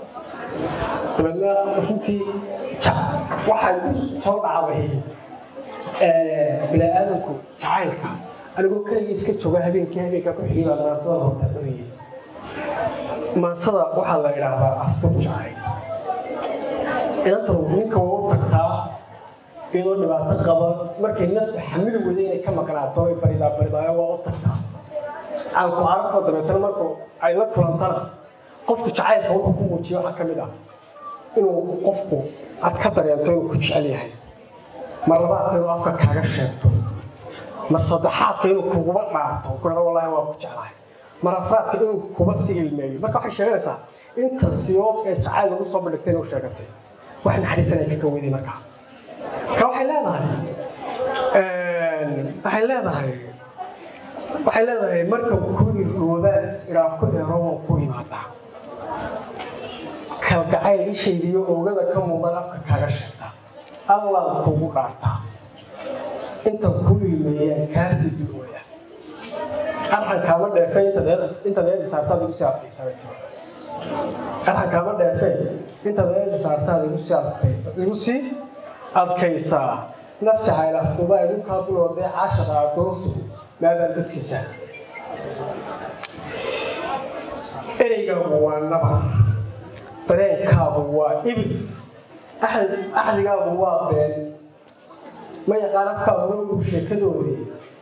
dabeedna runtii waxay ku soo dhacday bini-aadanku jacaylka anigoo keligii iska jooga habeenkii habeenkaa ku xigay baa maansada horta cunayay maansada waxaa la idhaahdaa aftur jacayl inantan ninka waa u tagtaa iyadoo dhibaato qaba markay naftu xamili wada inay ka maqnaato ay baridaa baridaayo waa u tagtaa aan ku arko dabeetana marku ay la kulantana qofku jacaylka wuxuu ku muujiyo waxaa ka mid ah inuu qofku aad ka dareento inuu ku jecel yahay mar labaadka inuu afka kaaga sheegto mar saddexaadka inuu kuguba dhaarto kurada wallaahi waa ku jeclahay mar afraadka inuu kuba si ilmeeyo marka waxay sheeganaysaa inta siyood ee jacayl lagu soo bandhigtay inuu sheegatay wax naxariisan ay ka kaweyday markaa marka waxay leedahay waxay leedahay waxay leedahay marka ku irdhoobaan iraa ku erobo ku imaadaa kalgacayl ishaydiyo oogada ka muuqdan afka kaaga sheegta allaad kugu dhaartaa inta ku ilmeeyaan kaasii dulwaya arxan kaama dheefe intaad eedi saartaad igu sii adkaysabay timi arxan kaama dheefe intaad eedi saartaad igu sii adkay igu sii adkaysaa naf jacayl aftuubaa igu kaa duloodee caashada adoonsi maabaan dadkiisa ereygaagu waa nabar dareenkaagu waa ibir axdigaagu waa been ma yaqaan afkaagu noogu sheekadoodii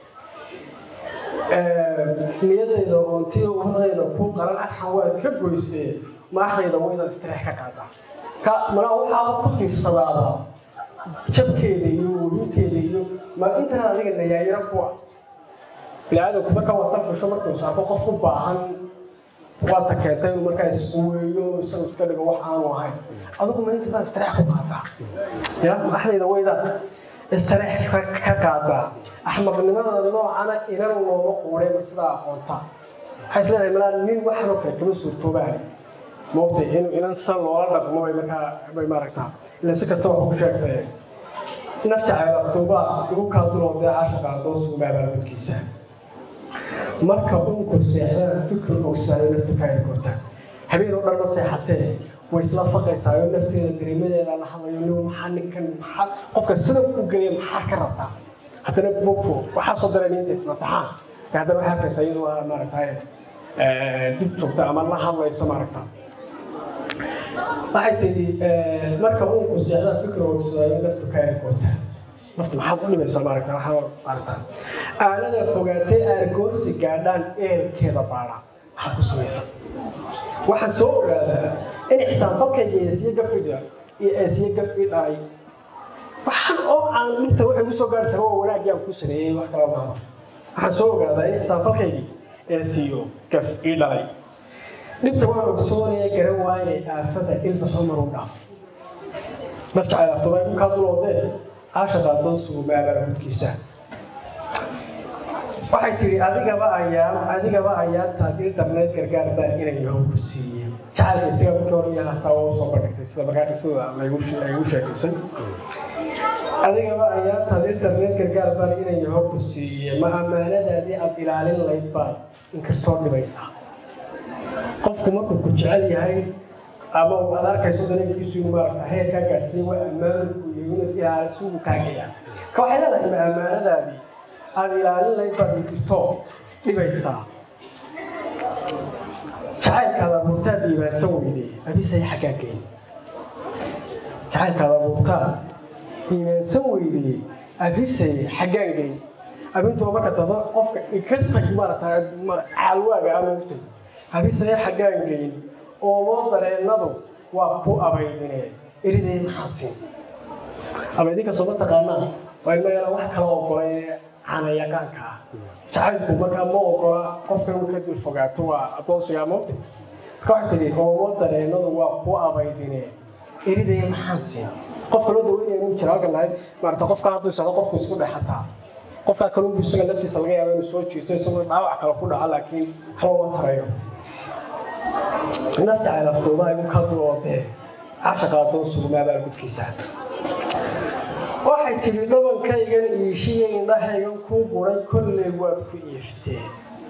niyadayda oontiyo umadayda ku qaran arxan waad ka goysee maaxdayda waydaad istireex ka qaadaa ka malaa waxaaba ku tiirsadaaba jabkeeda iyo werinteeda iyo ma intana adiga nayaayaro kuwa biniaadanku marka waa safisho markuu saako qof u baahan waata keentay inuu markaa isquweeyo isagu iska dhigo wax aanu ahayn adigu ma inta baad istireex ku qaadaa ya maaxdayda waydaad istireex ka qaadaa axmaqnimada noocana inan looma quudhayba sidaa aqoonta waxay isleedahay malaa nin waxanoo kale kama suurtoobaane moogtay in inan san loola dhaqmo bay markaa bay maaragtaa ila si kasta wax ku sheegtay naf jacayl aftuubaa igu kaa duloodee caashaqa adoonsigu maabaalgudkiisa marka unku seexdaan fikir ogsaayo nafta ka ergoota habeen oo dhan ma seexatee way isla faqaysaayo nafteeda dareemadeeda la hadlayo nin maxaa ninkan maxaa qofka sida ku gelaya maxaa ka rabtaa haddana bogfo waxaa soo daray ninta ismasaxaan haddana waxaa arkaysa iyadoo ah maaragtay dib joogta ama la hadlaysa maaragta waxay tidhi marka uunku seexdaan fikir ogsaayo nafta ka ergoota nafta maxaad u dhimaysaa maaragta waxaa maaragta aanada fogaatay aargoosi gaadhaan eelkeeda baadha maxaad ku samaysaa waxaan soo ogaadaa in xisaanfalkayga eesiye gafidha iyo eesiye gafi dhalay waxaan oo aan dhibta waxay ku soo gaadhaysaa waa wanaagii aan ku sameeyey wax kala maaha waxaan soo ogaadaa in xisaanfalkaygii eesiyo gaf ii dhalay dhibta waan ogsoonaya garan waayay aafada ilbaxo maruu dhaaf naf jacayl aftobay ku kaa duloodee caashaqa adoonsigu maabaala gudkiisa waxay tidhi adigaba ayaan adigaba ayaantaad il darneyd gargaar baan inay yahow ku siiyey jacaylka isaga markii hore yahaasaa waa usoo bandhigtay sida markaa qisada laygu sheekaysay adigaba ayaantaad il darneyd gargaar baan inay yahow ku siiyey ma ammaanadaadii aad ilaalin layd baad inkastoo dhibaysaa qofku markuu ku jecel yahay ama uu aad arkayso dareenkiisu inuu maaragta heer kaa gaadhsiin waa ammaanku iyo inaad ilaaliso uu kaagaya ka waxay leedahay ma ammaanadaadii aad ilaalin layd baad inkirto dhibaysaa jacaylkaada abuurtaad iimaansan weydee abisay xaggaa geyn jacaylkaada abuurtaad iimaansan weydee abisay xaggaan geyn abintuba marka dado qofka ka tag maarata caalwaaga ama ogtay abisay xaggaan geyn oomoo dareennadu waa ku abaydine eridee maxaasin abaydinka sooma taqaanaa waa ilma yara wax kala ogolay canayaqaanka ah jacaylku markaa ma ogola qofka inuu ka dul fogaato waa adoonsigaa moogta marka waxay tidhi oomo dareennadu waa ku abaydine eridaya maxaan siin qofka loo daweynaya inuu jira halkan lahayd maarata qofka hadduu socdo qofku isku dhexataa qofkaa kalunbu isaga laftiisa laga yaaba inuu soo jiito isagoo dhaawac kale ku dhaca laakiin waxba uma tarayo naf jacayl afduumaa igu ka duloodee cashaqa adoonsigu maabaal gudkiisa waxay tidhi dhabankaygan iishiya indhahaygan kuu guray kolley waad ku iifteen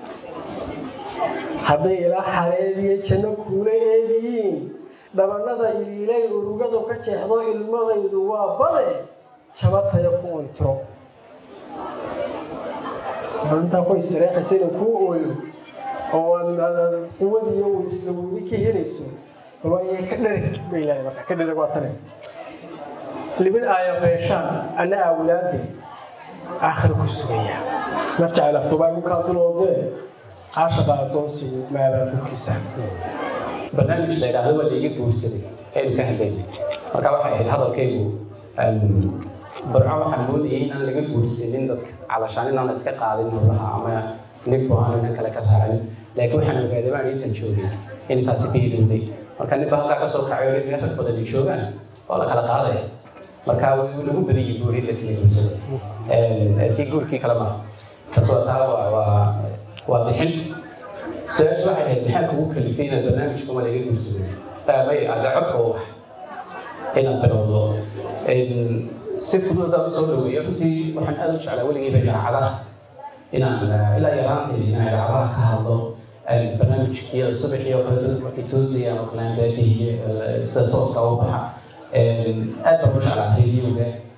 hadday ilaa xareediyo janno kuula eegiyiin dhabannada iliilay urugadu ka jeexdo ilmadaydu waa bade jabataya ku untiro intaa ku istireexaysa inuu kuu ooyo oo quwadiyo isla weydi ka helayso balwaaye ka dhereg bay leedahay marka ka dhereg waa tane libin aaya beeshaan ana awlaade aakhira ku sugaya naf jacayl aftubaa igu kaa duloodee caashaqa adoonsigu maabaa gudkiisa barnaamij la yidhaahdo waa laiga guursaday aynu ka hadlayna marka waxay ahayd hadalkaygu barco waxaan moodayay inaan laga guursanin dadka calashaan inaan la iska qaadin howlaha ama ninku aan inan kale ka raacin laakiin waxaan ogaaday baan intan joogay in taasi ka ilowday marka ninba halkaa kasoo kacay oo rag badan ay joogaan oo la kala qaadaya marka wuu nagu badayay guuri la kala guursaday tii guurkii kale maa taas waa taa waa waa waa bixin su-aasha waxay ahayd maxaa kugu kalifay inaad barnaamijka ma laga guursaday may ada codka u wax inaad bilowdo si fudud haddaan usoo dhaweeyo runtii waxaan aad u jeclaa weligeyba idaacadaha inaan ilaa yaraantayda inaan idaacadaha ka hadlo barnaamijkiyada subaxii oo kale dadku markay toosayaan oo kale daadihiye sida tooska u baxa aad baan u jeclaa radioga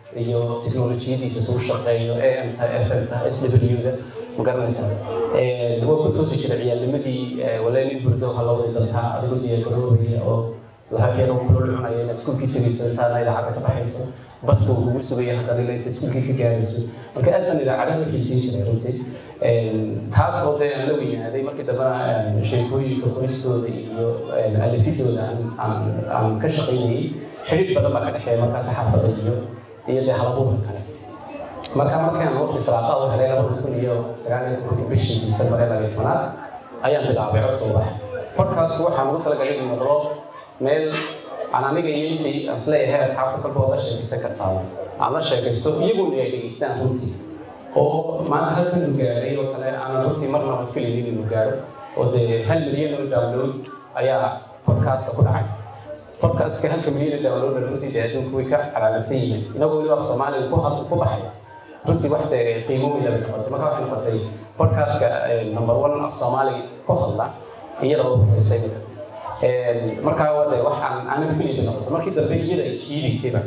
iyo teknolojiyadiisa suu shaqeeyo amta fmta swda ma garanaysaa waa ku toosi jiray ciyaalnimadii waleen in burdo waxaa loo wadi dantaa adigu diyaagaroobaya oo lahabyada kulol cunaya inaad iskuulkii tegayso intaana idaacadda ka baxayso baska uu kugu sugaya haddana ila inta iskuulkii ka gaarayso marka aad baan idaacadaha u xiisiin jiray runtii taas oo dee aan la weynaaday markii dambena sheekooyinka qoristooda iyo alifidooda aan ka shaqaynayay xidhiid badan baa ka dhexeeya markaa saxaafada iyo iyo dee halabuurka kale marka markaan waqti firaaqa u helay labada kun iyo sagaal iyo tobanka bishii disembar ee labayo tobanaad ayaan bilaabay codka ubax podcastku waxaan ugu talagalay inuu noqdo meel aan aniga iyo intii aan isleeyahay asxaabta kolba wada sheekaysan kartaa aan la sheekaysto iyaguna ay dhegeystaan runtii oo maanta halkan uu gaaray oo kale aanan runtii marnaba filaynin inuu gaaro oo dee hal milyan oo download ayaa podcastka ku dhacay podcastka halka milyan oo download runtii dee adduunku way ka calaamadsan yihiin inagoo weliba af soomaaliga ku hadl ku baxay runtii wax dee qiimo weyn bay noqotay marka waxay noqotay podcastka number one af soomaaliga ku hadla iyada oo horeysay markaa wade waxaan aanan filayba noqotay markii dambe iyada ay jiidaysayba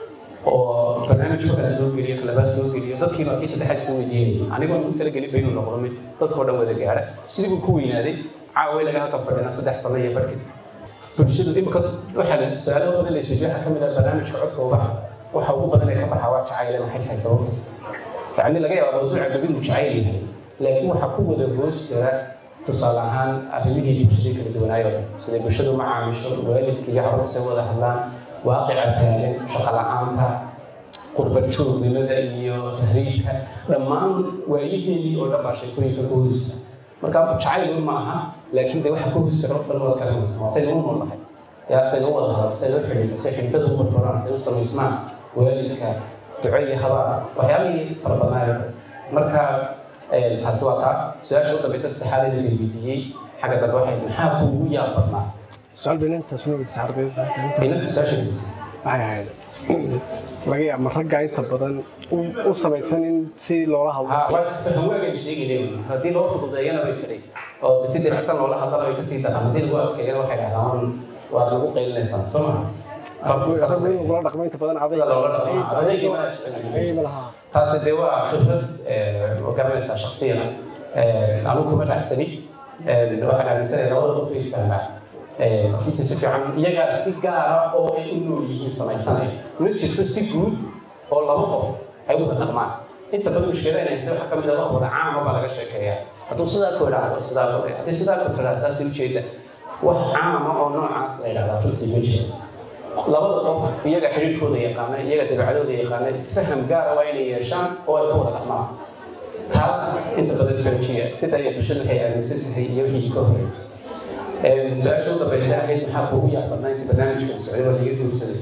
oo barnaamij markaa soo geliyo kalabaad soo geliyo dadkii markii saddexaad soo weydiinayay anigoo ku talagelin ba inuu noqdo mid dadkoo dhan wada gaara sidii buu ku weynaaday caawa laga halka fadhina saddex sano iyo barkid bulshadu imika waxaa su-aalo badan la isweydiyo waxaa ka mid ah barnaamijka codka ubaxa waxa ugu badan ee ka baxa waa jacayle maxay tahay sababta yacni laga yaaba mawduuca gabid uu jacayl yahay laakiin waxaa ku wada hoos jira tusaale ahaan arrimihii bulshada kala duwanaayo siday bulshadu u macaamisho waalidka iyo carruurta wada hadlaan waaqica taagan shaqo la-aanta qurbad joognimada iyo tahriibka dhammaan waayiheenii oo dhan baa sheekooyinka ku hoysa marka jacayl ma aha laakiin de waxa ku hoysira oo dhan wada garanaysa waa saynu u noolahay yaa saynu u wada hadal saynu u xidhiidho say xidhiidhada u barbaraan say u samaysmaan waalidka duco iyo habaar waxyaabihii fara badnaayo marka taasi waa taa su-aasha u dambaysa saddexaad ee la weydiiyey xagga dambe waxay maxaa kuugu yaab badnaa su-aal beenintaas ma weydiisay ardayda inanta su-aasha weydiisay waxay ahayd laga yaaba ragga inta badan u samaysan in si loola hadlo waagan sheegayay haddii loo fududeeyana way jiray oo si diracsan loola hadlana way kasii daraan haddii lagu adkeeyana waxay dhahdaan waad nagu qaylinaysaa soo maha raggu in lagula dhaqmo inta badan sida loola dhaqmo adeegii ma jecel ma laha taasi dee waa khibrad ma garanaysaa shaksiyana anigu kuma raacsani waxaan aaminsanaya labada qof ay isfahmaan runtii si fiican iyagaa si gaara oo ay u nool yihiin samaysanaya ma jirto si guud oo laba qof ay wada dhaqmaan inta badan mushkilada in haysta waxaa ka mid ah wax wada caama baa laga sheekeeyaa hadduu sidaa ku idhaahdo sidaa ku haddii sidaa ku tiraa saasi ujeeda wax caama oo noocaas la yidhahdaa runtii ma jiro labada qof iyaga xidhiirkooda yaqaana iyaga dabeecadooda yaqaana isfaham gaara waa inay yeeshaan oo ay ku wada dhaqmaan taas inta badan xoojiya sida ay bulshada waxay aaminsan tahay iyo wixii ka horey su-aasha u dambaysa ahayd maxaa kuugu yaabadnaa inta barnaamijka socday waa laga guursaday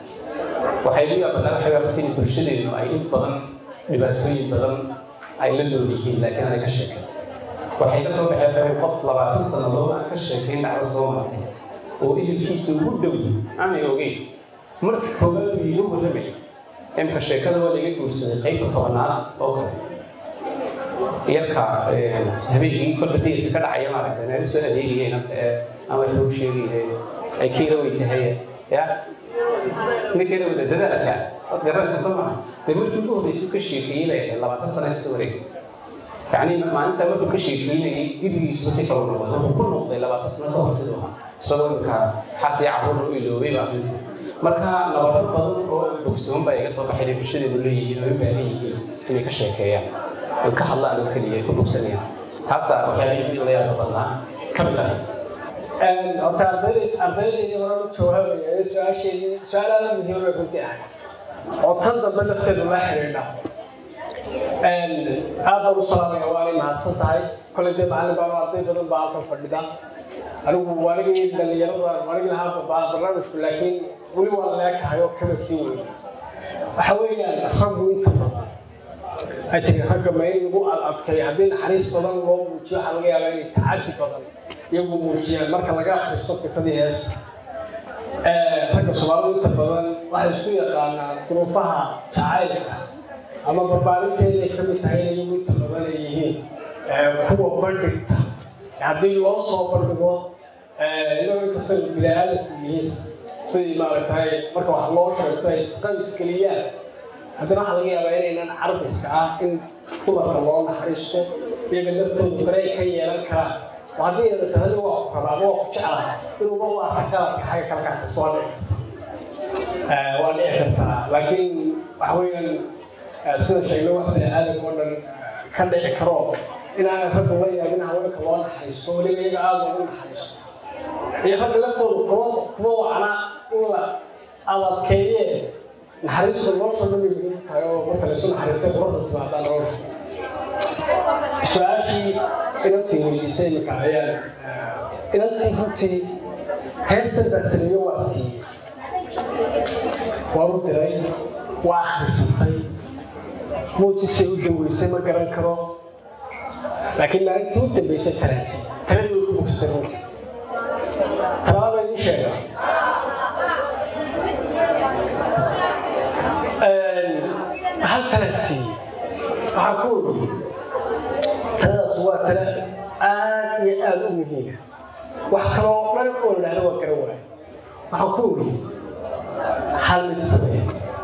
waxay ugu yaabadnaa waxay waafatay in bulshadeenu ay in badan dhibaatooyin badan ay la nool yihiin laakiin aanay ka sheekayn waxay ka soo baxeen qof labaatan sannadood aan ka sheekayn dhacdo soo martay oo ehelkiisa ugu dhow aanay ogeyn marka koowaad uu iiga warramay imka sheekada waa laga guursaday qaybta tobanaad oo kale yarka habeenkii kolba deelka ka dhacaya maaragtay meel usoo adeegayeen anta ee ama loo sheegayay ay kiila way tahay ya ninkeeda wada dadaalka waad garanaysa soo maha dee markii ugu horreysay ka sheekeeyey bay ahayd labaatan sana kasoo wareegtay yacni maalinta markuu ka sheekeynayay dibigiisuba si kala noqday wuxuu ku noqday labaatan sano ka hor siduu ahaa isagoo imka xaas iyo carruur u iloobay baa runti marka nabado badan oo aan bogsoon baa iga soo baxay inay bulshadeedu leeyihiin oo u baahan yihiin inay ka sheekeeyaan oy ka hadlaan oo keliya ay ku bogsanayaan taasaa waxyaabihii la yaabka badnaa ka mid ahayd horta ardayda ardaydayda hore u jawaabaya su-aasheedii su-aalaada muhiim bay runtii ahay oo tan dambe lafteedu la xiriidha aad baan u salaamaya waanay mahadsan tahay kolay dee macallin baa arday badan baa halkan fadhida anigu waanigii dhalinyarada waanigi lahaa barnaamijku laakiin weli waa leekahay oo kama sii weyn waxa weeyaan raggu inta badan ay tiri ragga ma in lagu adadkay haddii naxariis badan loo muujiyo waxaa laga yaabaa inay tacaddi badan iyagu muujiyaan marka laga akhristo qisadii heesta ragga soomaalidu inta badan waxay isu yaqaanaan duruufaha jacaylka ama barbaarinteeday ka mid tahay in iyagu inta badan ay yihiin kuwa bandhigta haddii loo soo bandhigo iyagoo inkastoo bini-aadamku yihiin si maaragtay marka wax loo sheegto ay isqaysgeliyaan haddana waxaa laga yaabaa inaynan carbiska ah in dumarka loo naxariisto iyaga laftoodu dareen ka yeelan karaan oo haddii ayna tahani waa ku rabaa ama waa ku jeclahay inuuba u arka galadka xagga kale ka soo dhici karta waa dhici kartaa laakiin waxa weeyaan sida sheegnay wax bini aadamka oo dhan ka dhici karo inaan ragga la yaabin haweenka loo naxariisto weliba iyaga aada loogu naxariisto iyo ragga laftooda kuma kuma wacna in la adadkeeye naxariistu nolosha dhamay muhiim tahay oo marka laysu naxariistay quruxda timaadaa nolosha su-aashii inantii weydiisay imika ayaan inantii runtii heestan baa sameeyo waa siiyey waa u diray waa akhrisatay muujisay u daweysay ma garan karo laakiin maalintii u dambeysay talaasi taladi way ku bogsatay runtii talaba baa idiin sheega hal talad siiyey waxaan ku ogi taladaas waa tala aad iyo aad u muhiima wax kaloo dhan oo la dhahdo waa garan waayo waxaan ku ogi hal mid sameeya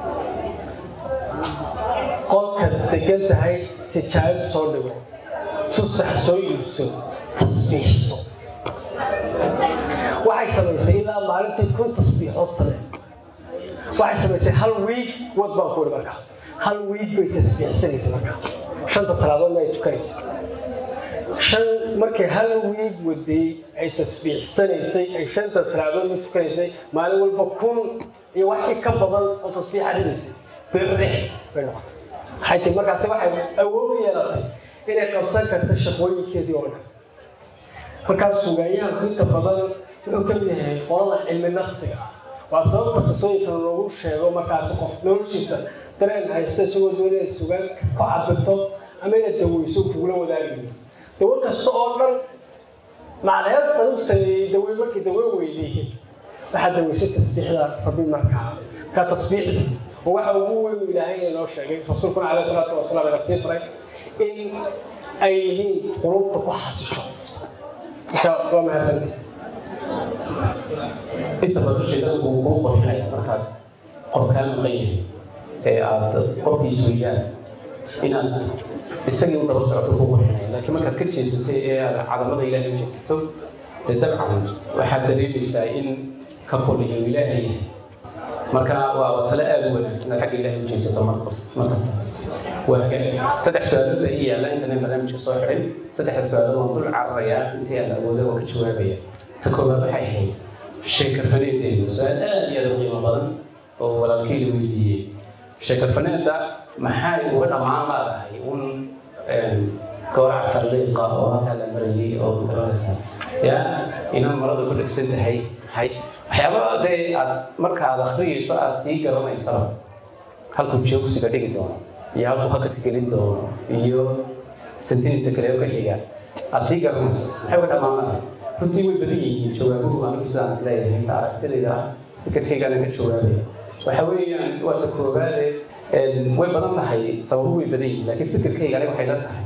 qolka degan tahay sijaayad soo dhigo tusax soo iibso tasbiixso waxay samaysay ilaa maalintii kun tasbiixood samee waxay samaysay hal wiig wad baan kuuri markaa hal wiig bay tasbiixsanaysa markaa shanta salaadoodna ay tukanaysa shan markay hal wiig waday ay tasbiixsanaysay ay shanta salaadoodna tukanaysay maalin walba kun iyo waxii ka badan oo tasbiix arinaysay birrix bay noqotay waxay tii markaasi waxay awood u yeelatay inay qabsan karto shaqooyinkeedii oo dhan markaas sugayaanku inta badan wuxuu ka mid yahay qolada cilmi nafsiga waa sababta qisooyinkan loogu sheego markaasi qof noloshiisa dareen haysta isagoo doonaya sugaan ku cabirto ama inaad daweyso kugula wadaagayo dawo kasta oo dhan macnaheestan u sameeyey dawey markii dawe weydiiyey waxaad daweysay tasbiixda rabbi markaa ka tasbiixda oo waxa ugu weyn ilaahay inoo sheegay rasuulkuna caleyhi salaatu wasalaam ina sii faray in ay yihiin qulubta ku xasisho marka waa mahadsantii inta badan shaydaanku wuu kuu qorxinaya markaad qofkaa maqan yahay ee aad qofkiisu weeyaan inaad isagii u daba socoto kuu qorxinaya laakiin markaad ka jeesatay ee aad cadamada ilaahay u jeesato dee dabcan waxaad dareemaysaa in ka koliyo ilaahay marka waa waa tale aada u wanaagsan xagga ilaahay u jeesato markasta waa saddex su-aalood baa ii yaalla intanan barnaamijka soo xirin saddexda su-aalood waan dul cararayaa intii aan awooda oo ka jawaabaya ta koowaad waxay ahayd sheekafaneedeedu su-aal aad iyo aad u qiimo badan oo walaalkay la weydiiyey sheekafaneedda maxay uga dhammaan laadahay un gowrac sardiiqa oo halkaa la marayay oo garanaysaa ya inaan marada ku dhegsan tahay hay waxyaaba dee aad marka aad akhriyayso aad sii garanaysaba halkuu joogsiga dhigi doono iyo halkuu hakadka gelin doono iyo sentinisa kale oo ka xiga aad sii garanayso maxay uga dhammaan lahay runtii way badan yihiin jawaabuhu anigu sidaan is leeyahay inta aragtidayda ah fikirkaygana ka jawaabaya waxa weeyaan waa ta koowaade way badan tahay sababu way badan yihiin laakiin fikirkayga aniga waxay la tahay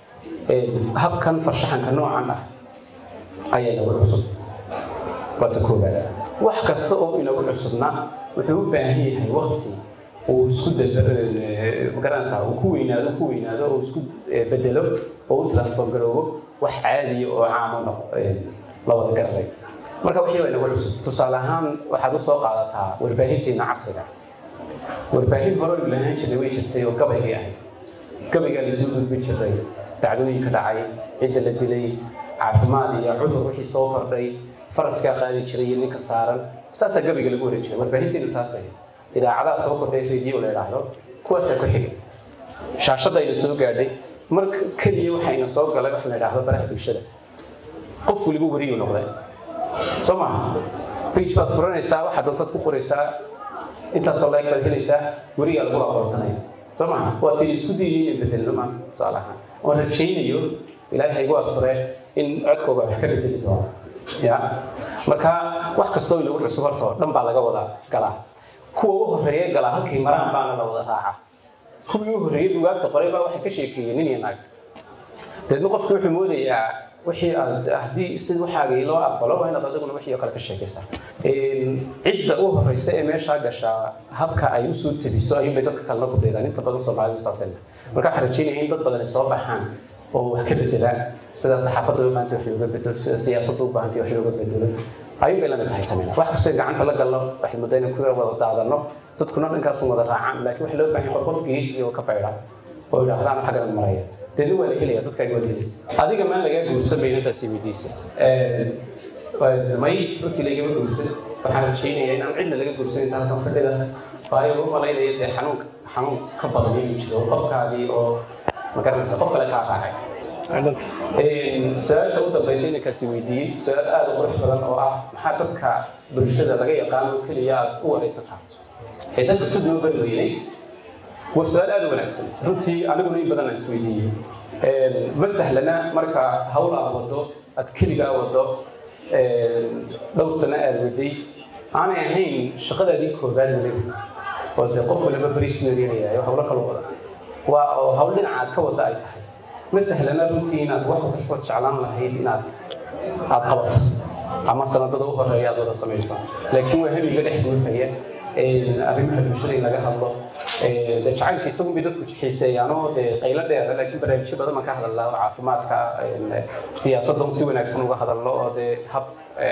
habkan farshaxanka noocan ah ayaa nagu cusub waa ta koowaad wax kasta oo inagu cusubna wuxuu u baahan yahay waqti uu isku garanaysaa uu ku weynaado ku weynaado oo isku bedelo oo u transform garoobo wax caadiya oo caamo noqo la wada garanay marka wixii waa inagu cusub tusaale ahaan waxaad usoo qaadataa warbaahinteena casriga warbaahin hore aynu lahaan jirnay way jirtay oo gabaygay ahayd gabaygaa lasoo gudbin jiray dhacdooyinka dhacay cidda la dilay caafimaad iyo cudur wixii soo kordhay faraskaa qaadi jiray iyo ninka saaran saasaa gabayga lagu waran jiray warbaahinteenu taas ahayd idaacadaha soo kordhay radio la idhaahdo kuwaasaa ku xigay shaashadayna soo gaadhay mar keliya waxayna soo galay wax la idhaahdo baraha bulshada qof weliba weriyu noqday soo maaha page baad furanaysaa waxaad doontaad ku qoraysaa intaasoo like baad helaysaa werigaa lagu aqoonsanaya soo maaha waa tii isku dayay iyo bedelno maanta tusaale ahaan oon rajaynayo ilaahay haygu asture in codkooga wax ka bedeli doono ya marka wax kastoo inagu cusub horta oo dhan baa laga wada galaa kuwa u horreeya galaa halkay maraan baana la wada raacaa kuwii u horreeyay bugaagta qoray baa waxay ka sheekeeyeen nin iyo naag deedna qofki wuxuu moodayaa wixii aad haddii sid waxaagii loo aqbalo waa inaad adiguna wixii oo kale ka sheekaysaa cidda u horeysa ee meeshaa gashaa habka ay usoo tebiso ayuunbay dadka kalena ku daydaan inta badan soomaalidu saasayna marka waxaan rajeynaya in dad badan ay soo baxaan oo wax ka bedelaan sida saxaafadda u baahantay wax looga bedelo sida siyaasadda u baahantay wax looga bedelo ayuun bay lamid tahay tanina wax kastoo gacanta la galno waxay muddo inay ku wada daadano dadkuna dhankaasu wada raacaan laakiin waxa loo baahan yahay qof qof geesi oo ka baydha oo yidhaahdaan xaggan maraya deedna waa la helaya dadkaaga waa la helaysa adiga maan lagaa guursan bay intaasi weydiisa may runtii laigama guursan waxaan rajaynayaa inaan cidna laga guursan inta halkan fadhida waayo u malaynaya dee xanuun xanuun ka badan inuu jiro qofkaadii oo magaranaysa qof kale kaa raacay su-aasha u dambaysa inankaasi weydiiyey su-aal aada u qurux badan oo ah maxaa dadka bulshada laga yaqaano keliya aad u waraysataa ee dadka si loo bari weynay waa su-aal aada u wanaagsan runtii aniguna in badan aan isweydiiyey ma sahlana marka hawl aad wado aad keligaa wado dhowr sano aad waday aanay ahayn shaqadaadii koobaad weliba oo dee qof waliba beriis meerinaya hawlo kala wada waa oo hawl dhinaca aad ka wada ay tahay ma sahlana runtii inaad wax kasta jeclaan lahayd inaad aad qabato ama sanadada u horeeya aad wada samayso laakiin waa hamiga dhex guurhaya arrimaha bulshada in laga hadlo de jacaylka isagun bay dadku xiiseeyaan oo dee qaylo dheera laakiin barnaamijyo badan baan ka hadalnaa oo caafimaadka siyaasadda un si wanaagsan uga hadalno oo dee hab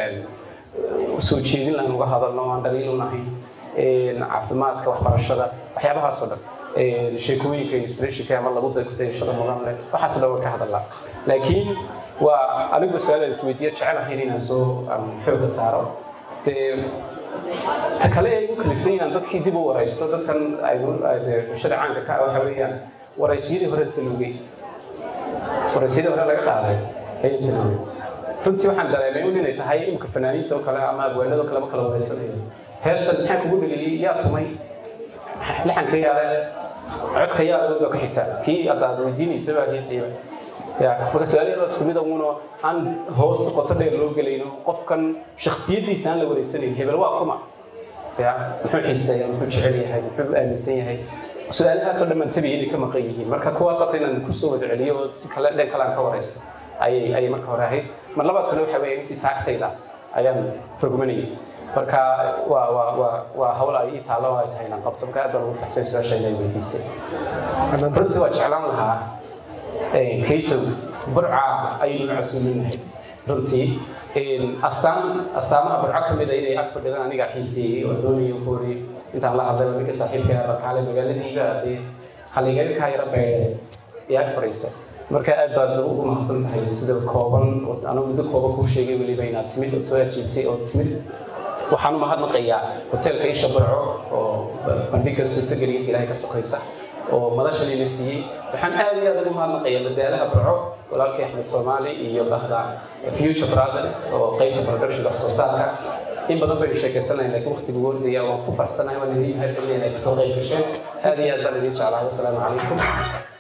soo jeedin lahan uga hadalno oo aan dhaliil unahayn caafimaadka waxbarashada waxyaabahaas oo dhan sheekooyinka inspirationka ama lagu dayashada mudan leh waxaas dhan waan ka hadalnaa laakiin waa anigu su-aalaan isweydiiya jecelahayn inaan soo xooga saaro dee ta kale ay u kaliftay inaan dadkii dib u waraysto dadkan bulshada caanka ka ah waxa weeyaan waraysiyadii hore saluugay waraysiyadii hore laga qaaday ayaan saluugay runtii waxaan dareemay un inay tahay imka fanaaniinta oo kale ama abwaanada oo kaleba kala waraysanayo heestan maxaa kugu dheliyey yaa tumay lixanka yaale codka yaa awood baa ka xigta kii haddaad weydiinaysa baa heesayba ya marka su-aalyadaa isku mid uno aan hoos qoto dheer loo gelayno qofkan shaksiyadiisa aan la wareysanayn hebel waa kuma ya muxuu xiiseeya muxuu jecel yahay muxuu aaminsan yahay su-aalahaasoo dhammaan tabiya inay ka maqan yihiin marka kuwaas hata inaan kusoo wada celiyo oo si kale dhan kale aan ka waraysto ayay ayay marka hore ahayd mar labaadkana waxa weeye intii taagtayda ayaan rogmanayay marka waa waa waa waa hawl ay ii taalo ay tahay inaan qabto marka aad baan ugu faxsan su-aasha inay weydiisay runtii waa jeclaan lahaa kaysow burca ayaynu casuuminahay runtii astaan astaamaha burco ka mid a inay ag fadhidaan aniga xiiseeyey oo doonaya ku ori intaan la hadlay ninka saaxiibka ah barkaale magaaladiiba dee haligaga kaa yara beedhay ee ag fadhiisa marka aad baad ugu mahadsan tahay sida kooban anigu muddo kooban kuu sheegay weliba inaad timid oo soo ajiibtay oo timid waxaan u mahadnaqayaa hoteelka isha burco oo bandhiga suurtagelinta ilaahay ka sokaysa oo madashani la siiyey waxaan aad iyo aad ugu mahadnaqayaa madaalaha burco walaalkay axmed soomaali iyo bahda future brothers oo qaybta production wax soo saarka in badan baynu sheekaysanayn laakiin waqtigu wordaya waan ku faraxsanahay waan idin mahadcelinaya inay kasoo qayb gasheen aad iyo aad baan idin jeclahay wasalaamu calaykum